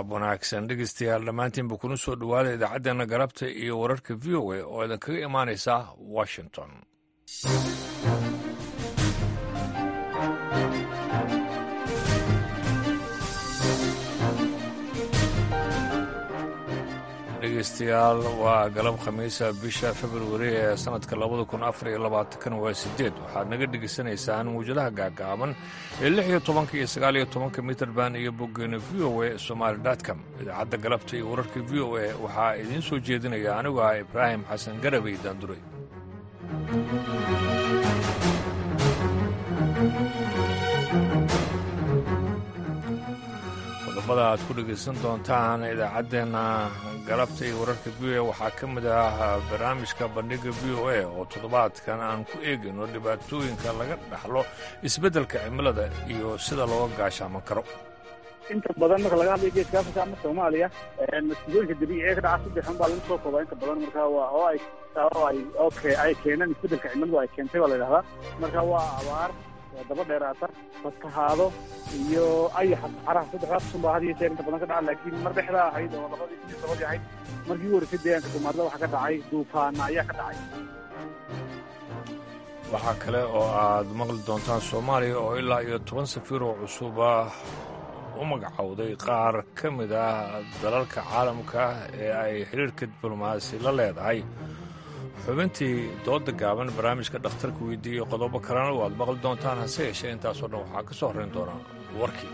galab wanaagsan dhegeystayaal dhammaantiinba kuna soo dhowaada idaacaddeena galabta iyo wararka v o a oo idinkaga imaanaysa washington dhegeystayaal waa galab khamiisa bisha februari ee sannadka labada kun afar iyo labaatankan waa sideed waxaad naga dhegaysanaysaan muwjadaha gaagaaban ee lix iyo tobanka iyo sagaal iyo tobanka mitrband iyo boggeena v o a somaali dotcom idaacadda galabta iyo wararka v o a waxaa idiin soo jeedinaya anigu ah ibraahim xasan garabey daanduray qodobada aad ku dhegaysan doontaan idaacaddeenna galabta iyo wararka v o a waxaa ka mid ah barnaamijka bandhiga v o a oo toddobaadkan aan ku eegayno dhibaatooyinka laga dhaxlo isbeddelka cimilada iyo sida looga gaashaaman karo inta badan marka laga hadlayo geeska afrika ama soomaaliya masiibooyinka dabiiciga ka dhaca saddex un baa lagu soo koobaa inta badan marka waa oo ay oo ay okay ay keeneen isbeddelka cimiladu ay keentay baa la yidhahdaa marka waa abaar daba dheeraata fatahaado iyo ayaxa saxaraha saddexdaas sun baa had iyo jeer inta badan ka dhaca laakiin mar dhexdaa ahayd oo labadii kun iyo tobadii ahayd markii u horeysay deegaanka soomaalida waxaa ka dhacay duufaana ayaa ka dhacay waxaa kale oo aad maqli doontaan soomaaliya oo ilaa iyo toban safiir oo cusuba u magacowday qaar ka mid ah dalalka caalamka ee ay xiriirka diblomaasi la leedahay xubintii dooda gaaban barnaamijka dhakhtarka weydiiyey qodobo kalena waad maqli doontaan hase yeeshee intaasoo dhan waxaa ka soo horrayn doonaa warkii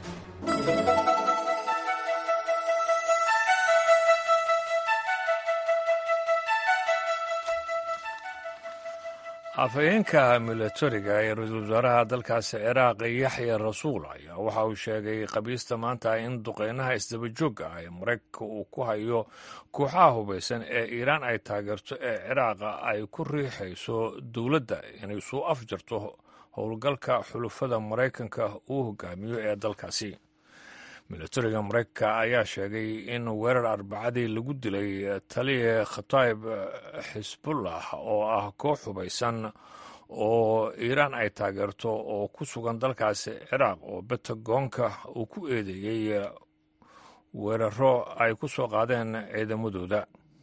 afhayeenka milatariga ee ra-iisul wasaaraha dalkaasi ciraaq yaxya rasuul ayaa waxa uu sheegay qabiista maanta in duqeynaha isdabajoogga ah ee maraykanka uu ku hayo kooxaha hubaysan ee iiraan ay taageerto ee ciraaqa ay ku riixayso dowladda inay suu afjarto howlgalka xulufada maraykanka uu hogaamiyo ee dalkaasi milatariga maraykanka ayaa sheegay in weerar arbacadii lagu dilay taliya khataib xisbullah oo ah koox hubaysan oo iiraan ay taageerto oo ku sugan dalkaasi ciraaq oo betagoonka uu ku eedeeyey weeraro ay ku soo qaadeen ciidamadooda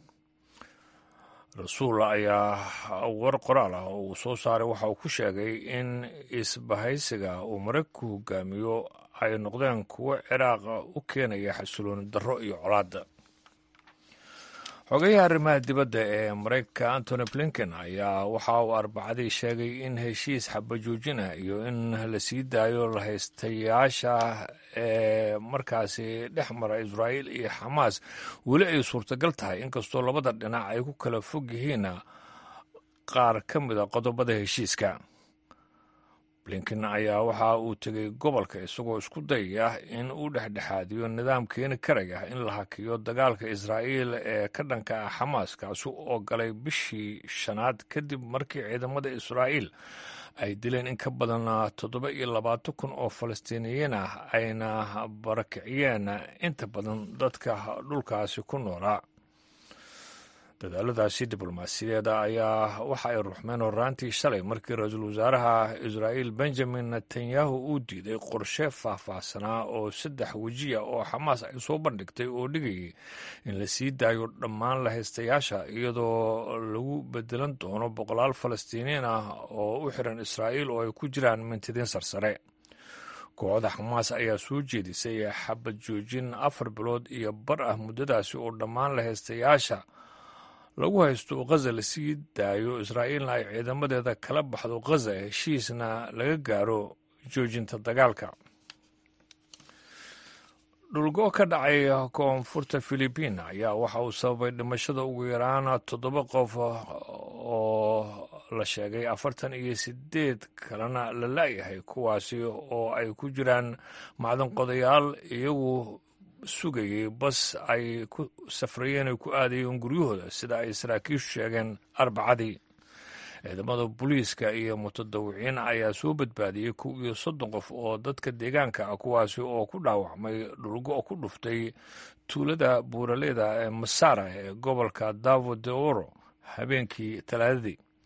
rasuul ayaa war qoraal ah oo uu soo saaray waxa uu ku sheegay in isbahaysiga uu maraykanku hogaamiyo ay noqdeen kuwo ciraaqa u keenaya xasilooni darro iyo colaadda xogayaha arrimaha dibadda ee maraykanka antony blinken ayaa waxa uu arbacadii sheegay in heshiis xabajoojina iyo in la sii daayo lahaystayaasha ee markaasi dhex mara israa'iil iyo xamaas weli ay suurtagal tahay inkastoo labada dhinac ay ku kala fog yihiin qaar ka mida qodobada heshiiska blinken ayaa waxa uu tegey gobolka isagoo isku dayaya in uu dhexdhexaadiyo nidaam keeni karaya in la hakiyo dagaalka israa'iil ee ka dhanka ah xamaas kaasi oo galay bishii shanaad kadib markii ciidamada israa'iil ay dileen in ka badan toddoba iyo labaatan kun oo falastiiniyiin ah ayna barakiciyeen inta badan dadka dhulkaasi ku noolaa dadaaladaasi diblomaasiyadeeda ayaa waxa ay ruxmeen horaantii shalay markii ra-iisul wasaaraha israa'iil benjamin netanyahu uu diiday qorshe faahfaahsanaa oo saddex wejiya oo xamaas ay soo bandhigtay oo dhigayay in la sii daayo dhammaan lahaystayaasha iyadoo lagu bedelan doono boqolaal falastiiniin ah oo u xiran israa'iil oo ay ku jiraan mintidiin sarsare kooxda xamaas ayaa soo jeedisay xabad joojin afar bilood iyo bar ah muddadaasi oo dhammaan lahaystayaasha lagu haysto khaza la sii daayo israa'iilna ay ciidamadeeda kala baxdo khaza heshiisna laga gaaro joojinta dagaalka dhulgo ka dhacay koonfurta filibiin ayaa waxa uu sababay dhimashada ugu yaraan toddoba qof oo la sheegay afartan iyo sideed kalena la la'yahay kuwaasi oo ay ku jiraan macdan qodayaal iyagu sugayay bas ay ku safrayeen ay ku aadayeen guryahooda sida ay saraakiishu sheegeen arbacadii ciidamada booliiska iyo mutadawiciin ayaa soo badbaadiyey kow iyo soddon qof oo dadka deegaanka ah kuwaasi oo ku dhaawacmay dhulgo ku dhuftay tuulada buuraleyda ee masara ee gobolka davo de oro habeenkii talaadadii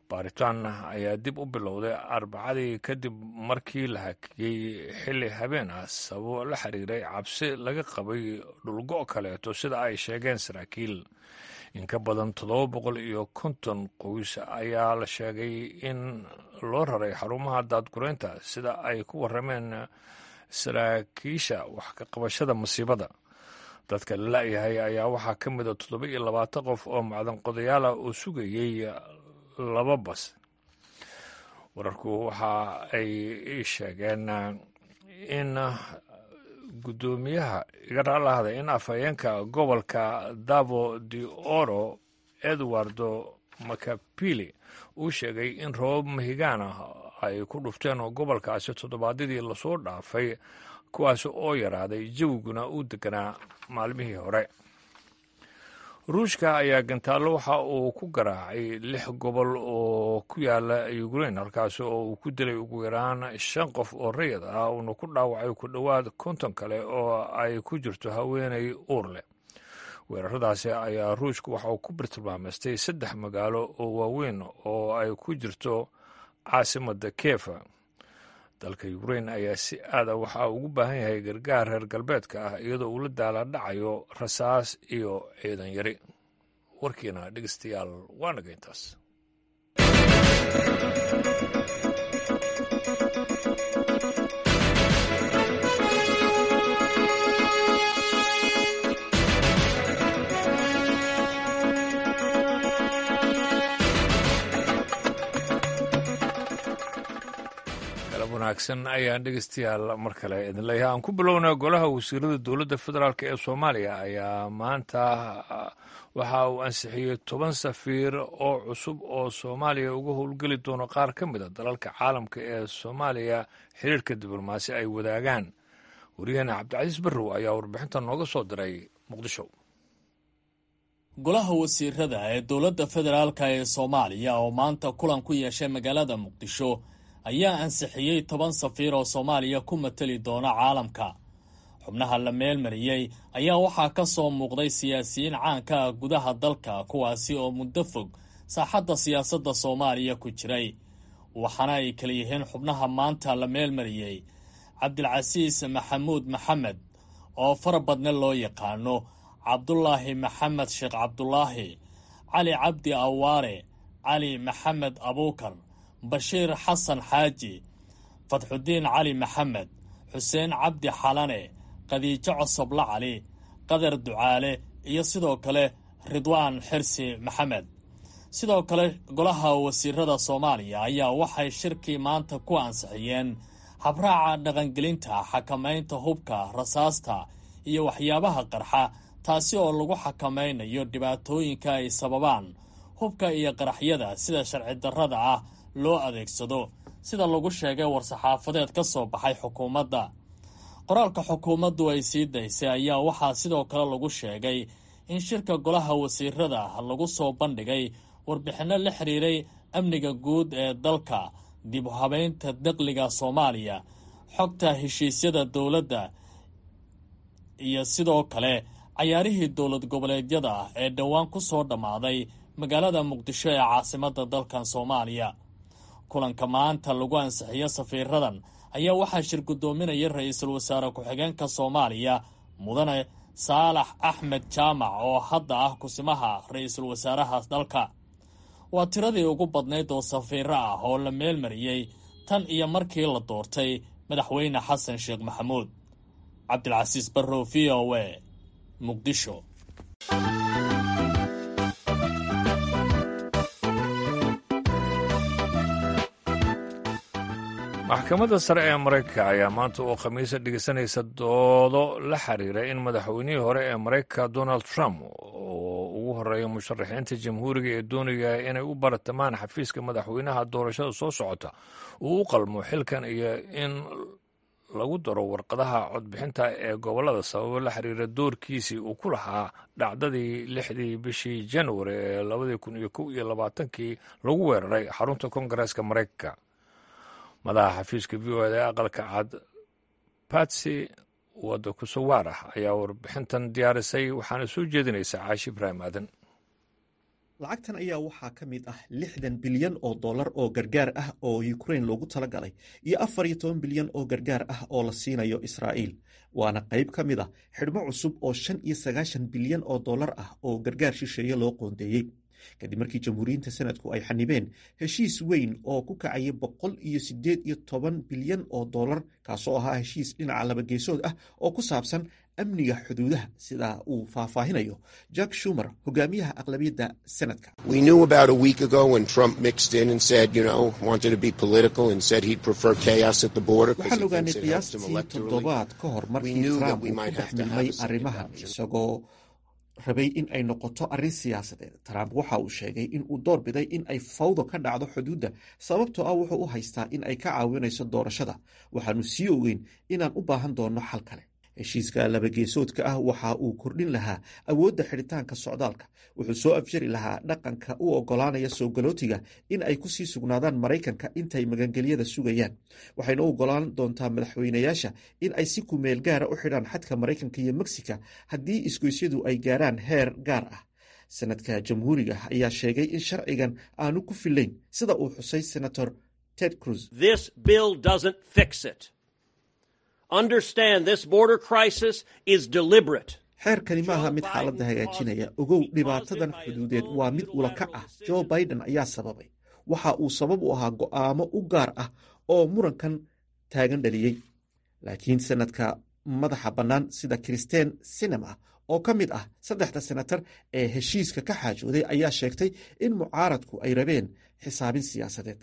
baaritaan ayaa dib u bilowday arbacadii kadib markii la hakiyey xilli habeen ah sababo la xiriiray cabsi laga qabay dhulgo' kaleeto sida ay sheegeen saraakiil in ka badan toddoba boqol iyo konton qoys ayaa la sheegay in loo raray xarumaha daadgureynta sida ay ku warrameen saraakiisha wax ka qabashada masiibada dadka la la'yahay ayaa waxaa ka mida toddoba iyo labaatan qof oo macdan qodayaala oo sugayey laba bas wararku waxa ay sheegeen in guddoomiyaha iga raallahda in afhayeenka gobolka davo de oro edwardo macapili uu sheegay in roobab mahigaan ah ay ku dhufteen oo gobolkaasi toddobaadyadii lasoo dhaafay kuwaas oo yaraaday jawiguna uu deganaa maalmihii hore ruushka ayaa gantaallo waxa uu ku garaacay lix gobol oo ku yaala ukrain halkaasi oo uu ku dilay ugu yaraan shan qof oo rayid ah uuna ku dhaawacay ku dhowaad konton kale oo ay ku jirto haweenay uur leh weeraradaasi ayaa ruushka waxa uu ku birtilmaamaystay saddex magaalo oo waaweyn oo ay ku jirto caasimadda kefa dalka ukrain ayaa si aada waxaa ugu baahan yahay gargaar reer galbeedka ah iyadoo uu la daala dhacayo rasaas iyo ciidan yari warkiina dhegeystayaal waa naga intaas wanaagsan ayaan dhegeystayaal mar kale idin leeyahay aan ku bilownaa golaha wasiirada dowladda federaalk ee soomaaliya ayaa maanta waxa uu ansixiyey toban safiir oo cusub oo soomaaliya uga howlgeli doono qaar ka mid a dalalka caalamka ee soomaaliya xiriirka diblomaasi ay wadaagaan waryaheena cabdicasiis barrow ayaa warbixinta nooga soo diray muqdisho golaha wasiirada ee dowladda federaalk ee soomaaliya oo maanta kulan ku yeeshay magaalada muqdisho ayaa ansixiyey toban safiir oo soomaaliya ku mateli doona caalamka xubnaha la meelmariyey ayaa waxaa ka soo muuqday siyaasiyiin caanka ah gudaha dalka kuwaasi oo muddo fog saaxadda siyaasadda soomaaliya ku jiray waxaana ay kala yihiin xubnaha maanta la meelmariyey cabdilcasiis maxamuud maxamed oo far badne loo yaqaano cabdulaahi maxamed sheekh cabdulaahi cali cabdi awaare cali maxamed abuukar bashiir xasan xaaji fatxudiin cali maxamed xuseen cabdi xalane khadiijo cosoble cali qadar ducaale iyo sidoo kale ridwaan xirsi maxamed sidoo kale golaha wasiirada soomaaliya ayaa waxay shirkii maanta ku ansixiyeen habraaca dhaqangelinta xakamaynta hubka rasaasta iyo waxyaabaha qarxa taasi oo lagu xakamaynayo dhibaatooyinka ay sababaan hubka iyo qaraxyada sida sharci darrada ah loo adeegsado sida lagu sheegay war-saxaafadeed ka soo baxay xukuumadda qoraalka xukuumaddu ay sii daysay ayaa waxaa sidoo kale lagu sheegay in shirka golaha wasiirada lagu soo bandhigay warbixinno la xiriiray amniga guud ee dalka dib u habeynta daqliga soomaaliya xogta heshiisyada dowladda iyo sidoo kale cayaarihii dowlad goboleedyada ee dhowaan ku soo dhammaaday magaalada muqdisho ee caasimadda dalkan soomaaliya kulanka maanta lagu ansixiyo safiiradan ayaa waxaa shir guddoominaya ra-iisul wasaare ku-xigeenka soomaaliya mudane saalax axmed jaamac oo hadda ah kusimaha ra-iisul wasaaraha dalka waa tiradii ugu badnayd oo safiiro ah oo la meelmariyey tan iyo markii la doortay madaxweyne xasan sheekh maxamuud cabdilcasiis barrow v o a muqdisho maxkamadda sare ee maraykanka ayaa maanta oo khamiisa dhegeysanaysa doodo la xiriira in madaxweynihii hore ee maraykanka donald trump oo ugu horeeya musharaxiinta jamhuuriga ee doonaya inay u baratamaan xafiiska madaxweynaha doorashada soo socota uu u qalmo xilkan iyo in lagu daro warqadaha codbixinta ee gobollada sababo la xiriira doorkiisii uu ku lahaa dhacdadii lixdii bishii januari ee labadii kun iyo kow iyo labaatankii lagu weeraray xarunta koongareeska maraykanka madaxa xafiiska v o eda ee aqalka cad batsy wadda kusawaarah ayaa warbixintan diyaarisay waxaana soo jeedinaysaa caashi ibraahim aadan lacagtan ayaa waxaa ka mid ah lixdan bilyan oo dollar oo gargaar ah oo ukrain loogu talagalay iyo afar iyo toban bilyan oo gargaar ah oo la siinayo israa'iil waana qayb ka mid a xidhmo cusub oo shan iyo sagaashan bilyan oo dollar ah oo gargaar shisheeye loo qoondeeyey kadib markii jamhuuriyiinta sanadku ay xanibeen heshiis weyn oo ku kacaya boqol iyo sideed iyo toban bilyan oo dollar kaasoo ahaa heshiis dhinaca labageesood ah oo ku saabsan amniga xuduudaha sida uu faahfaahinayo jack shumer hogaamiyaha aqlabiyadda sanadka waxaan ogaanay qiyaastii toddobaad ka hor markii trump uu ku dhex milmay arrimahan isagoo rabay in ay noqoto arrin siyaasadeed trump waxa uu sheegay in uu door biday in ay fawdo ka dhacdo xuduudda sababtoo ah wuxuu u haystaa in ay ka caawinayso doorashada waxaanu sii ogeyn inaan u baahan doonno xal kale heshiiska labageesoodka ah waxa uu kordhin lahaa awoodda xidhitaanka socdaalka wuxuu soo afjari lahaa dhaqanka u ogolaanaya soo galootiga in ay kusii sugnaadaan maraykanka intay magangelyada sugayaan waxayna u ogolaan doontaa madaxweynayaasha in ay si kumeel gaara u xidhaan xadka maraykanka iyo mexica haddii isgoysyadu ay gaaraan heer gaar ah sanadka jamhuuriga ayaa sheegay in sharcigan aanu ku filayn sida uu xusay senator ted cruz xeerkani maaha mid xaaladda hagaajinaya ogow dhibaatadan xuduudeed waa mid ulakac ah joe biden ayaa sababay waxa uu sabab u ahaa go'aamo u gaar ah oo murankan taagan dhaliyey laakiin sanadka madaxa bannaan sida christen sinema oo ka mid ah saddexda senatar ee heshiiska ka xaajooday ayaa sheegtay in mucaaradku ay rabeen xisaabin siyaasadeed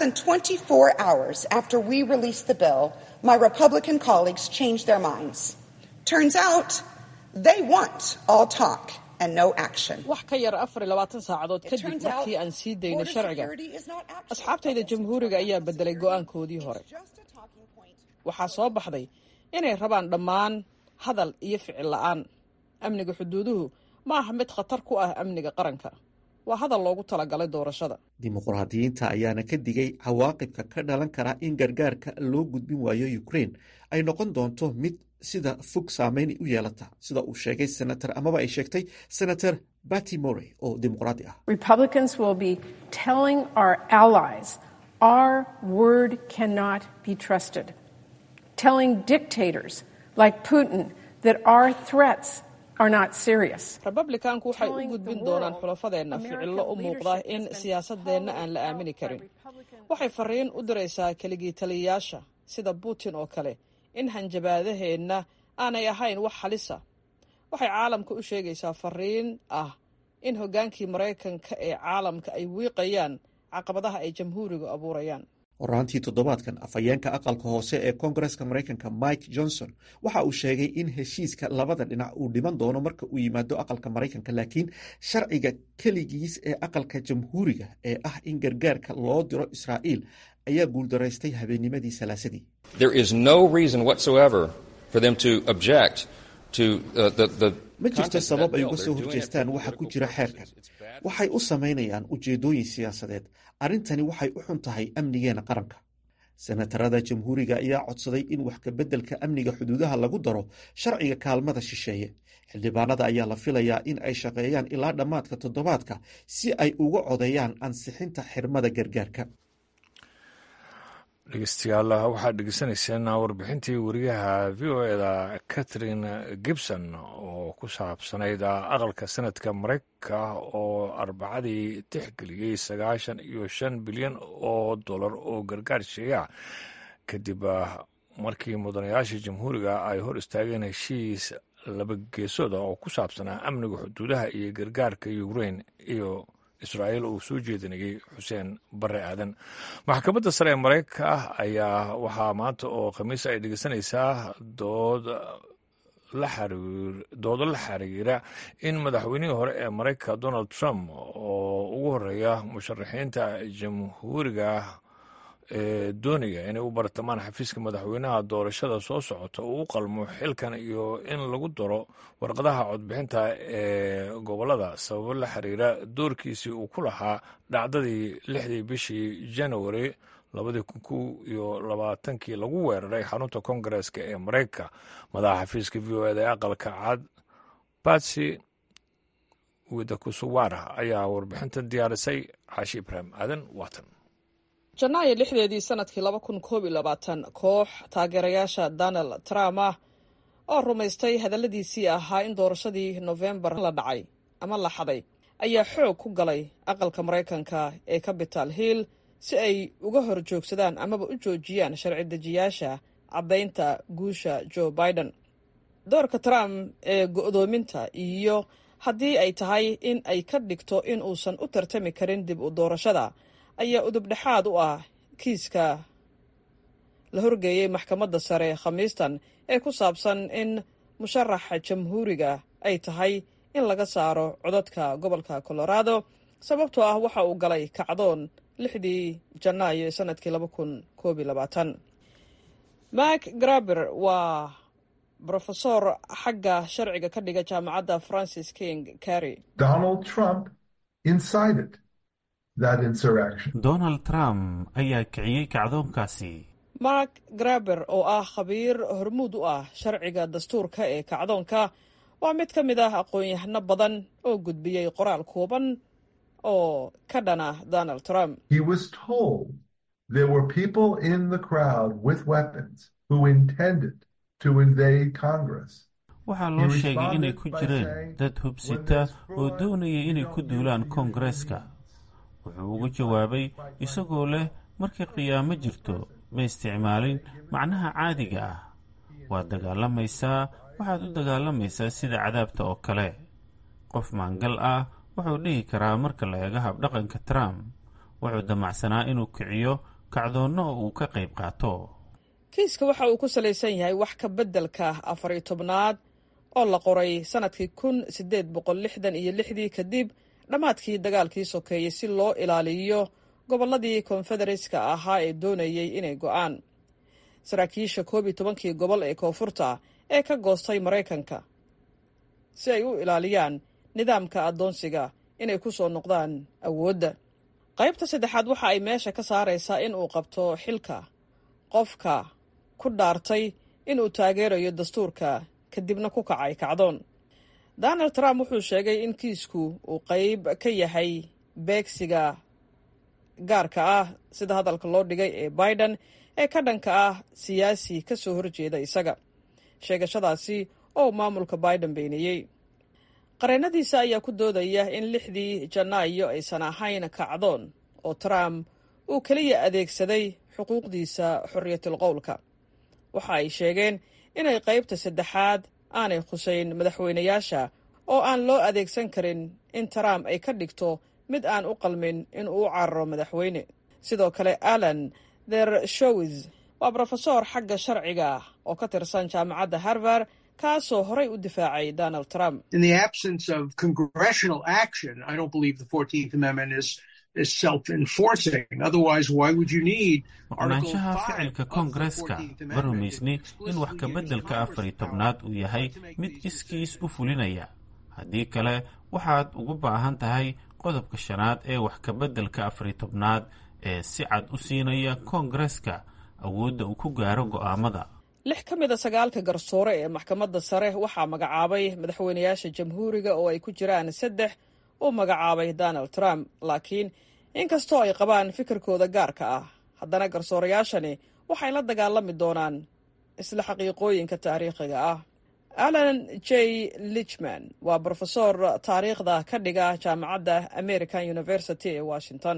wax ka yar afar iyo labaatan saacadood kadib markii aan sii daynay sharciga asxaabtayda jamhuuriga ayaa bedelay go'aankoodii hore waxaa soo baxday inay rabaan dhammaan hadal iyo ficil la'aan amniga xuduuduhu ma aha mid khatar ku ah amniga qaranka waa hadal loogu talagalay doorashada dimuqraadiyiinta ayaana ka digay cawaaqibka ka dhalan kara in gargaarka loo gudbin waayo ukrain ay noqon doonto mid sida fog saameyn u yeelata sida uu sheegay senator amaba ay sheegtay senator batty morey oo dimuqraadi ah republikanku waxay u gudbin doonaan xulafadeenna ficillo u muuqda in siyaasadeenna aan la aamini karin waxay fariin u diraysaa keligii taliyayaasha sida putin oo kale in hanjabaadaheenna aanay ahayn wax halisa waxay caalamka u sheegaysaa fariin ah in hoggaankii maraykanka ee caalamka ay wiiqayaan caqabadaha ay jamhuurigu abuurayaan horaantii toddobaadkan afhayeenka aqalka hoose ee koongareska maraykanka mike johnson waxa uu sheegay in heshiiska labada dhinac uu dhiman doono marka uu yimaado aqalka maraykanka laakiin sharciga keligiis ee aqalka jamhuuriga ee ah in gargaarka loo diro israa'iil ayaa guuldaraystay habeennimadii salaasadii ma jirto sabab ay uga soo horjeestaan waxa ku jira xeerkan waxay u samaynayaan ujeeddooyin siyaasadeed arrintani waxay u xun tahay amnigeena qaranka senatarada jamhuuriga ayaa codsaday in wax kabeddelka amniga xuduudaha lagu daro sharciga kaalmada shisheeye xildhibaanada ayaa la filayaa in ay shaqeeyaan ilaa dhammaadka toddobaadka si ay uga codeeyaan ansixinta xirmada gargaarka dhegeystayaal waxaad dhegeysanayseen warbixintii wariyaha v o eda catherine gibson oo ku saabsanayd aqalka sanadka maraykanka oo arbacadii tixgeliyey sagaashan iyo shan bilyan oo dollar oo gargaar sheeya kadib markii mudanayaasha jamhuuriga ay hor istaageen heshiis laba geesooda oo ku saabsanaa amniga xuduudaha iyo gargaarka ukrain iyo israa'iil uu soo jeedinayey xuseen bare aadan maxkamadda sare ee maraykanka ah ayaa waxaa maanta oo khamiis ay dhegeysanaysaa dood doodo la xiriira in madaxweynihii hore ee maraykanka donald trump oo ugu horeeya musharaxiinta jamhuuriga ee doonaya inay u bartamaan xafiiska madaxweynaha doorashada soo socota uu u qalmo xilkan iyo in lagu daro warqadaha codbixinta ee gobolada sababo la xiriira doorkiisii uu ku lahaa dhacdadii lixdii bishii januari labadii kun kow iyo labaatankii lagu weeraray xarunta koongareeska ee maraykanka madaxa xafiiska v o eda ee aqalka cad batsy wida kusuwaara ayaa warbixintan diyaarisay caashi ibraahim aadan waatan janaayo lixdeedii sanadkii laba kun koob iyo labaatan koox taageerayaasha donald trump ah oo rumaystay hadalladiisii ahaa in doorashadii nofembar la dhacay ama la xaday ayaa xoog ku galay aqalka maraykanka ee capital hill si ay uga hor joogsadaan amaba u joojiyaan sharci dejiyaasha caddaynta guusha joe biden doorka trump ee go'doominta iyo haddii ay tahay in ay ka dhigto in uusan u tartami karin dib u doorashada ayaa udubdhexaad u ah kiiska la horgeeyey maxkamadda sare khamiistan ee ku saabsan in musharaxa jamhuuriga ay tahay in laga saaro codadka gobolka colorado sababtoo ah waxa uu galay kacdoon lixdii janaayo ee sanadkii laba kun koob iyo labaatan mak graber waa brofesor xagga sharciga ka dhiga jaamacadda francis king carry donald trump incited that insurrection donald trump ayaa kiciyey kacdoonkaasi mark graber oo ah khabiir hormuud u ah sharciga dastuurka ee kacdoonka waa mid ka mid ah aqoon-yahano badan oo gudbiyey qoraal kooban oo ka dhana donald trump he was told there were people in the crowd with weapons who intended to invade congress waxaa loo sheegay inay ku jireen dad hubsita oo doonayay inay ku duulaan koongareeska wuxuu ugu jawaabay isagoo leh markay qiyaamo jirto ma isticmaalin macnaha caadiga ah waad dagaalamaysaa waxaad u dagaalamaysaa sida cadaabta oo kale qof maangal ah wuxuu dhihi karaa marka la eego habdhaqanka trump wuxuu damacsanaa inuu kiciyo kacdoonno oo uu ka qayb qaato kiiska waxa uu ku salaysan yahay wax ka beddelka afar iyo tobnaad oo la qoray sannadkii kun siddeed boqol lixdan iyo lixdii kadib dhammaadkii dagaalkii sokeeyey si loo ilaaliyo gobolladii konfedereeska ahaa ee doonayey inay go'aan saraakiisha koob iyo tobankii gobol ee koonfurta ee ka goostay maraykanka si ay u ilaaliyaan nidaamka addoonsiga inay ku soo noqdaan awoodda qaybta saddexaad waxa ay meesha ka saaraysaa in uu qabto xilka qofka ku dhaartay inuu taageerayo dastuurka kadibna ku kacay kacdoon donald trump wuxuu sheegay in kiisku uu qayb ka yahay beegsiga gaarka ah sida hadalka loo dhigay ee biden ee ka dhanka ah siyaasi ka soo horjeeda isaga sheegashadaasi oo maamulka biden beeniyey qareennadiisa ayaa ku doodaya in lixdii janaayo aysan ahayn kacdoon oo trump uu keliya adeegsaday xuquuqdiisa xorriyatul qowlka waxa ay sheegeen inay qaybta saddexaad aanay khusayn madaxweynayaasha oo aan loo adeegsan karin in trump ay ka dhigto mid aan u qalmin in uu cararo madaxweyne sidoo kale alan ther showis waa brofesor xagga sharciga oo ka tirsan jaamacadda harvard kaasoo horay u difaacay donald trump maqnaanshaha ficilka koongareeska ma rumaysni in wax kabeddelka afar iyo tobnaad uu yahay mid iskiis u fulinaya haddii kale waxaad ugu baahan tahay qodobka shanaad ee wax kabeddelka afar iyo tobnaad ee si cad u siinaya koongareeska awoodda uu ku gaaro go'aamada lix ka mid a sagaalka garsoore ee maxkamadda sare waxaa magacaabay madaxweynayaasha jamhuuriga oo ay ku jiraan saddex uu magacaabay donald trump laakiin inkastoo ay qabaan fikirkooda gaarka ah haddana garsoorayaashani waxay la dagaalami doonaan isla xaqiiqooyinka taariikhiga ah alan j lichman waa brofesor taariikhda ka dhiga jaamacadda american university ee washington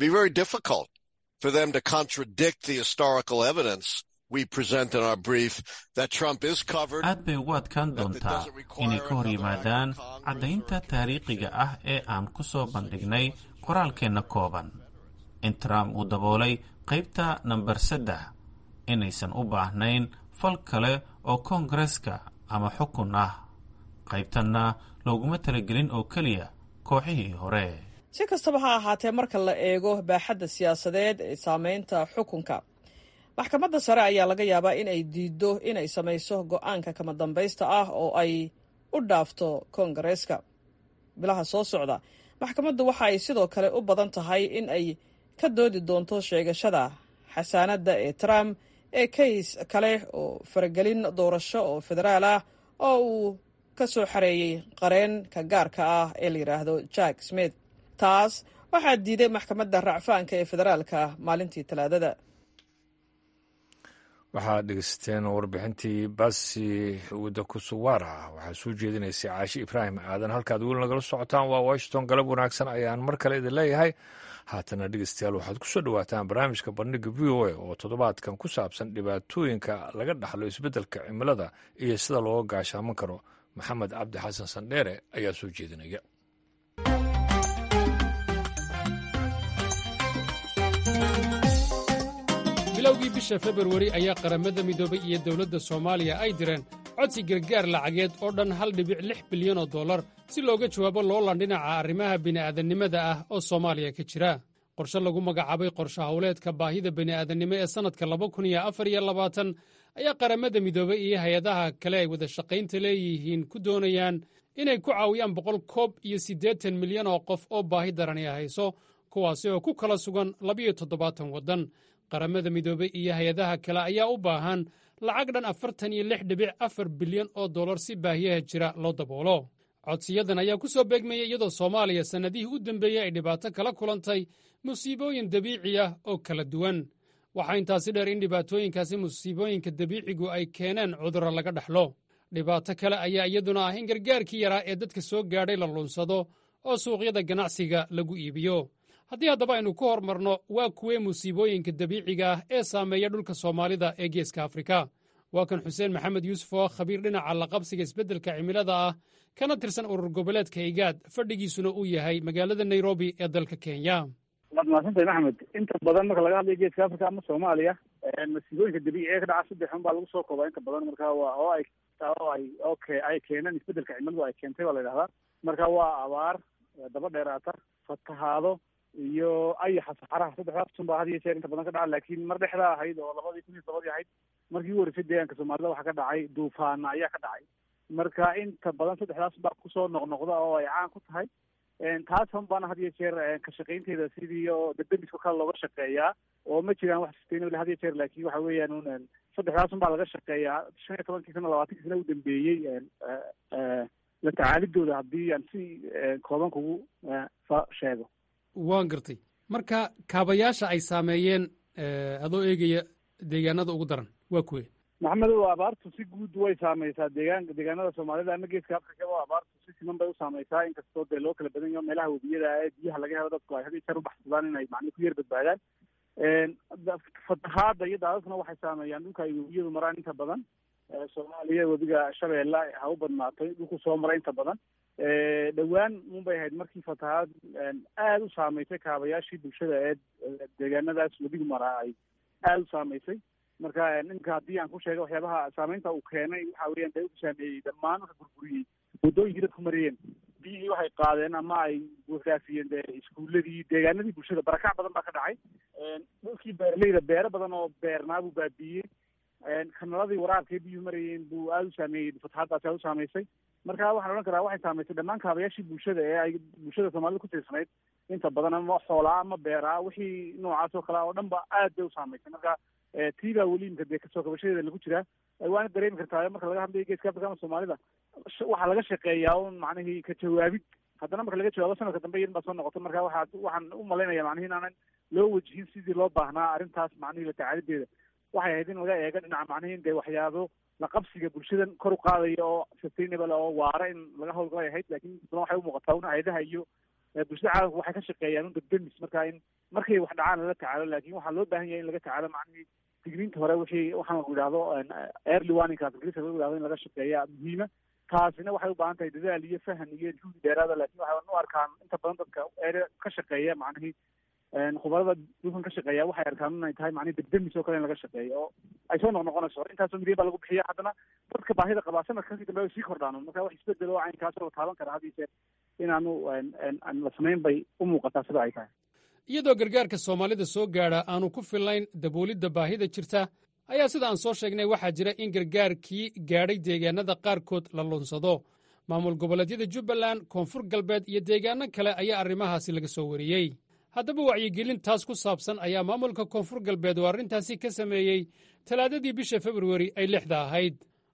aad bay ugu adkaan doontaa inay ka hor yimaadaan caddaynta taariikhiga ah ee aan ku soo bandhignay qoraalkeenna kooban in trump uu daboolay qaybta namber saddex inaysan u baahnayn fal kale oo koongareeska ama xukun ah qaybtanna looguma talagelin oo keliya kooxihii hore si kastaba ha ahaatee marka la eego baaxadda siyaasadeed ee saameynta xukunka maxkamadda sare ayaa laga yaabaa in ay diiddo inay samayso go-aanka kama dambaysta ah oo ay u dhaafto koongareeska bilaha soo socda maxkamaddu waxa ay sidoo kale u badan tahay in ay ka doodi doonto sheegashada xasaanadda ee trump ee kays kale oo faragelin doorasho oo federaal ah oo uu ka soo xareeyey qareenka gaarka ah ee la yidhaahdo jack smith taas waxaa diiday maxkamadda racfaanka ee federaalka maalintii talaadada waxaad dhegeysateen warbixintii basi wada kusuwaara waxaa soo jeedinaysay caashi ibraahim aadan halkaad weli nagala socotaan waa washington galab wanaagsan ayaan mar kale idin leeyahay haatana dhegeystayaal waxaad ku soo dhowaataan barnaamijka bandhiga v o a oo toddobaadkan ku saabsan dhibaatooyinka laga dhaxlo isbeddelka cimilada iyo sida looga gaashaaman karo maxamed cabdi xasan sandheere ayaa soo jeedinaya bilowgii bisha februari ayaa qaramada midoobay iyo dowladda soomaaliya ay direen codsi gargaar lacageed oo dhan hal dhibic lix bilyan oo dollar si looga jawaabo loolan dhinaca arrimaha bini'aadannimada ah oo soomaaliya ka jira qorshe lagu magacaabay qorshe howleedka baahida bini'aadannimo ee sannadka laba kun iyo afar iyo labaatan ayaa qaramada midoobay iyo hay-adaha kale ay wada shaqaynta leeyihiin ku doonayaan inay ku caawiyaan boqol koob iyo siddeetan milyan oo qof oo baahi darani hayso kuwaasi oo ku kala sugan labiyo toddobaatan waddan qaramada midoobey iyo hay-adaha kale ayaa u baahan lacag dhan afartan iyo lix dhibic afar bilyan oo dollar si baahiyaha jira loo daboolo codsiyadan ayaa ku soo beegmayay iyadoo soomaaliya sannadihii u dembeeyey ay dhibaato kala kulantay musiibooyin dabiici ah oo kala duwan waxaa intaasi dheer in dhibaatooyinkaasi musiibooyinka dabiicigu ay keeneen cudurro laga dhaxlo dhibaato kale ayaa iyaduna ah in gargaarkii yaraa ee dadka soo gaadhay la lunsado oo suuqyada ganacsiga lagu iibiyo haddii haddaba aynu ku hormarno waa kuwee musiibooyinka dabiiciga ah ee saameeya dhulka soomaalida ee geeska afrika waa kan xuseen maxamed yuusuf oo khabiir dhinaca laqabsiga isbeddelka cimilada ah kana tirsan urur goboleedka igaad fadhigiisuna uu yahay magaalada nairobi ee dalka kenya waad mahadsantahay maxamed inta badan marka laga hadlayo geeska africa ama soomaaliya masiibooyinka dabiiciga ee ka dhaca saddex un baa lagu soo koobaa inta badan marka waa oo ay oo ay okay ay keeneen isbeddelka cimiladu ay keentay baa la yidhahdaa marka waa abaar daba dheeraata fatahaado iyo ayaxa saxaraha saddexdaas un baa had iyo jeer inta badan ka dhaca laakiin mar dhexdaa ahayd oo labadii kun iyo tobadii ahayd markii u horeysay deegaanka soomaalida waxaa ka dhacay duufaana ayaa ka dhacay marka inta badan saddexdaas baa kusoo noqnoqda oo ay caan ku tahay taas un baana had iyo jeer ka shaqaynteeda sidii oo debdemiska kale looga shaqeeyaa oo ma jiraan wax sustainable had iyo jeer laakiin waxa weeyaan un saddexdaas un baa laga shaqeeyaa shan iyo tobankii sana labaatankii sana u dambeeyey la tacaalidooda haddii aan si kooban kugu sheego waan gartay marka kaabayaasha ay saameeyeen adoo eegaya deegaanada ugu daran waa kuwe maxamedow abaartu si guud way saameysaa deegaan deegaanada soomaalida ama geeska afrikaba abaartu si siman bay u saameysaa inkastoo dee loo kala badan yaho meelaha webiyada ee biyaha laga helo dadku ay had iyo jeer u baxsadaan inay macni ku yar badbaadaan fatahaada iyo daadadkuna waxay saameeyaan dhulka ay webiyadu maraan inta badan soomaaliya webiga shabeelle ha u badnaatay dhulku soo maray inta badan dhowaan un bay ahayd markii fatahaad aada u saameysay kaabayaashii bulshada ee deegaanadaas webigu maraa ay aada u saameysay marka ninka haddii aan ku sheega waxyaabaha saameynta uu keenay waxa weeyaan dee u saameeyey dhammaan waxa burburiyey waddooyinkii dadku mariyeen biyihii waxay qaadeen ama ay buuxdaafiyeen dee iskuuladii deegaanadii bulshada barakac badan baa ka dhacay dhulkii beeraleyda beero badan oo beernaa buu baabiiyey kanaladii waraabkay biyuhu marayeen buu aada u saameeyey fatahaaddaasi aada u saameysay marka waxaan odhan karaa waxay saameysay dhammaan kaabayaashii bulshada ee ay bulshada soomaalida ku tiirsanayd inta badan ama xoolaa ama beeraa wixii noocaas oo kale oo dhan ba aad bay u saameysay marka tii baa weli imka dee kasoo kabashadeeda lagu jiraa waana dareemi kartaa marka laga hadlayo geeska afrika ama soomaalida waxaa laga shaqeeyaa un macnihii ka jawaabid haddana marka laga jawaabo sanadka dambe iyadan baa soo noqota marka waxaa waxaan u malaynaya macnihi inaanan loo wajihin sidii loo baahnaa arrintaas macnihii la tacaalideeda waxay ahayd in laga eego dhinaca macnihi dee waxyaabo la qabsiga bulshadan kor u qaadaya oo sustainable oo waara in laga hawlgalay ahayd laakiin badan waxay u muuqataa un hay-adaha iyo bulshada caalamka waxay ka shaqeeyaan un degdemis marka in markay wax dhacaan lala tacaalo laakin waxaa loo baahan yahay in laga tacaalo macnihii digriinta hore wixii waxaan lagu yidhahdo early warningkaas ingiriiska lagu yidhahdo in laga shaqeeya muhiima taasina waxay u baahan tahay dadaal iyo fahan iyo juhdi dheeraada lakin waxay u arkaan inta badan dadka ere ka shaqeeya macnihii khubarada dhulkan ka shaqeeya waxay arkaan inay tahay macnihi degdemis oo kale in laga shaqeeyo oo ay soo noqnoqonayso intaasoo milyan baa lagu bixiya haddana dadka baahida qabaa sanadka kasii dambe ay sii kordhaan marka wax isbedel oo caynkaasoo la taaban kara had iyo jeer inaanu la samayn bay u muuqataa sida ay tahay iyadoo gargaarka soomaalida soo gaadha aanu ku fillayn daboolidda baahida jirta ayaa sida aan soo sheegnay waxaa jira in gargaarkii gaadhay deegaanada qaarkood la lunsado maamul goboleedyada jubbaland koonfur galbeed iyo deegaano kale ayaa arrimahaasi laga soo wariyey haddaba wacyigelin taas ku saabsan ayaa maamulka koonfur galbeed oo arrintaasi ka sameeyey talaadadii bisha februari ay lixda ahayd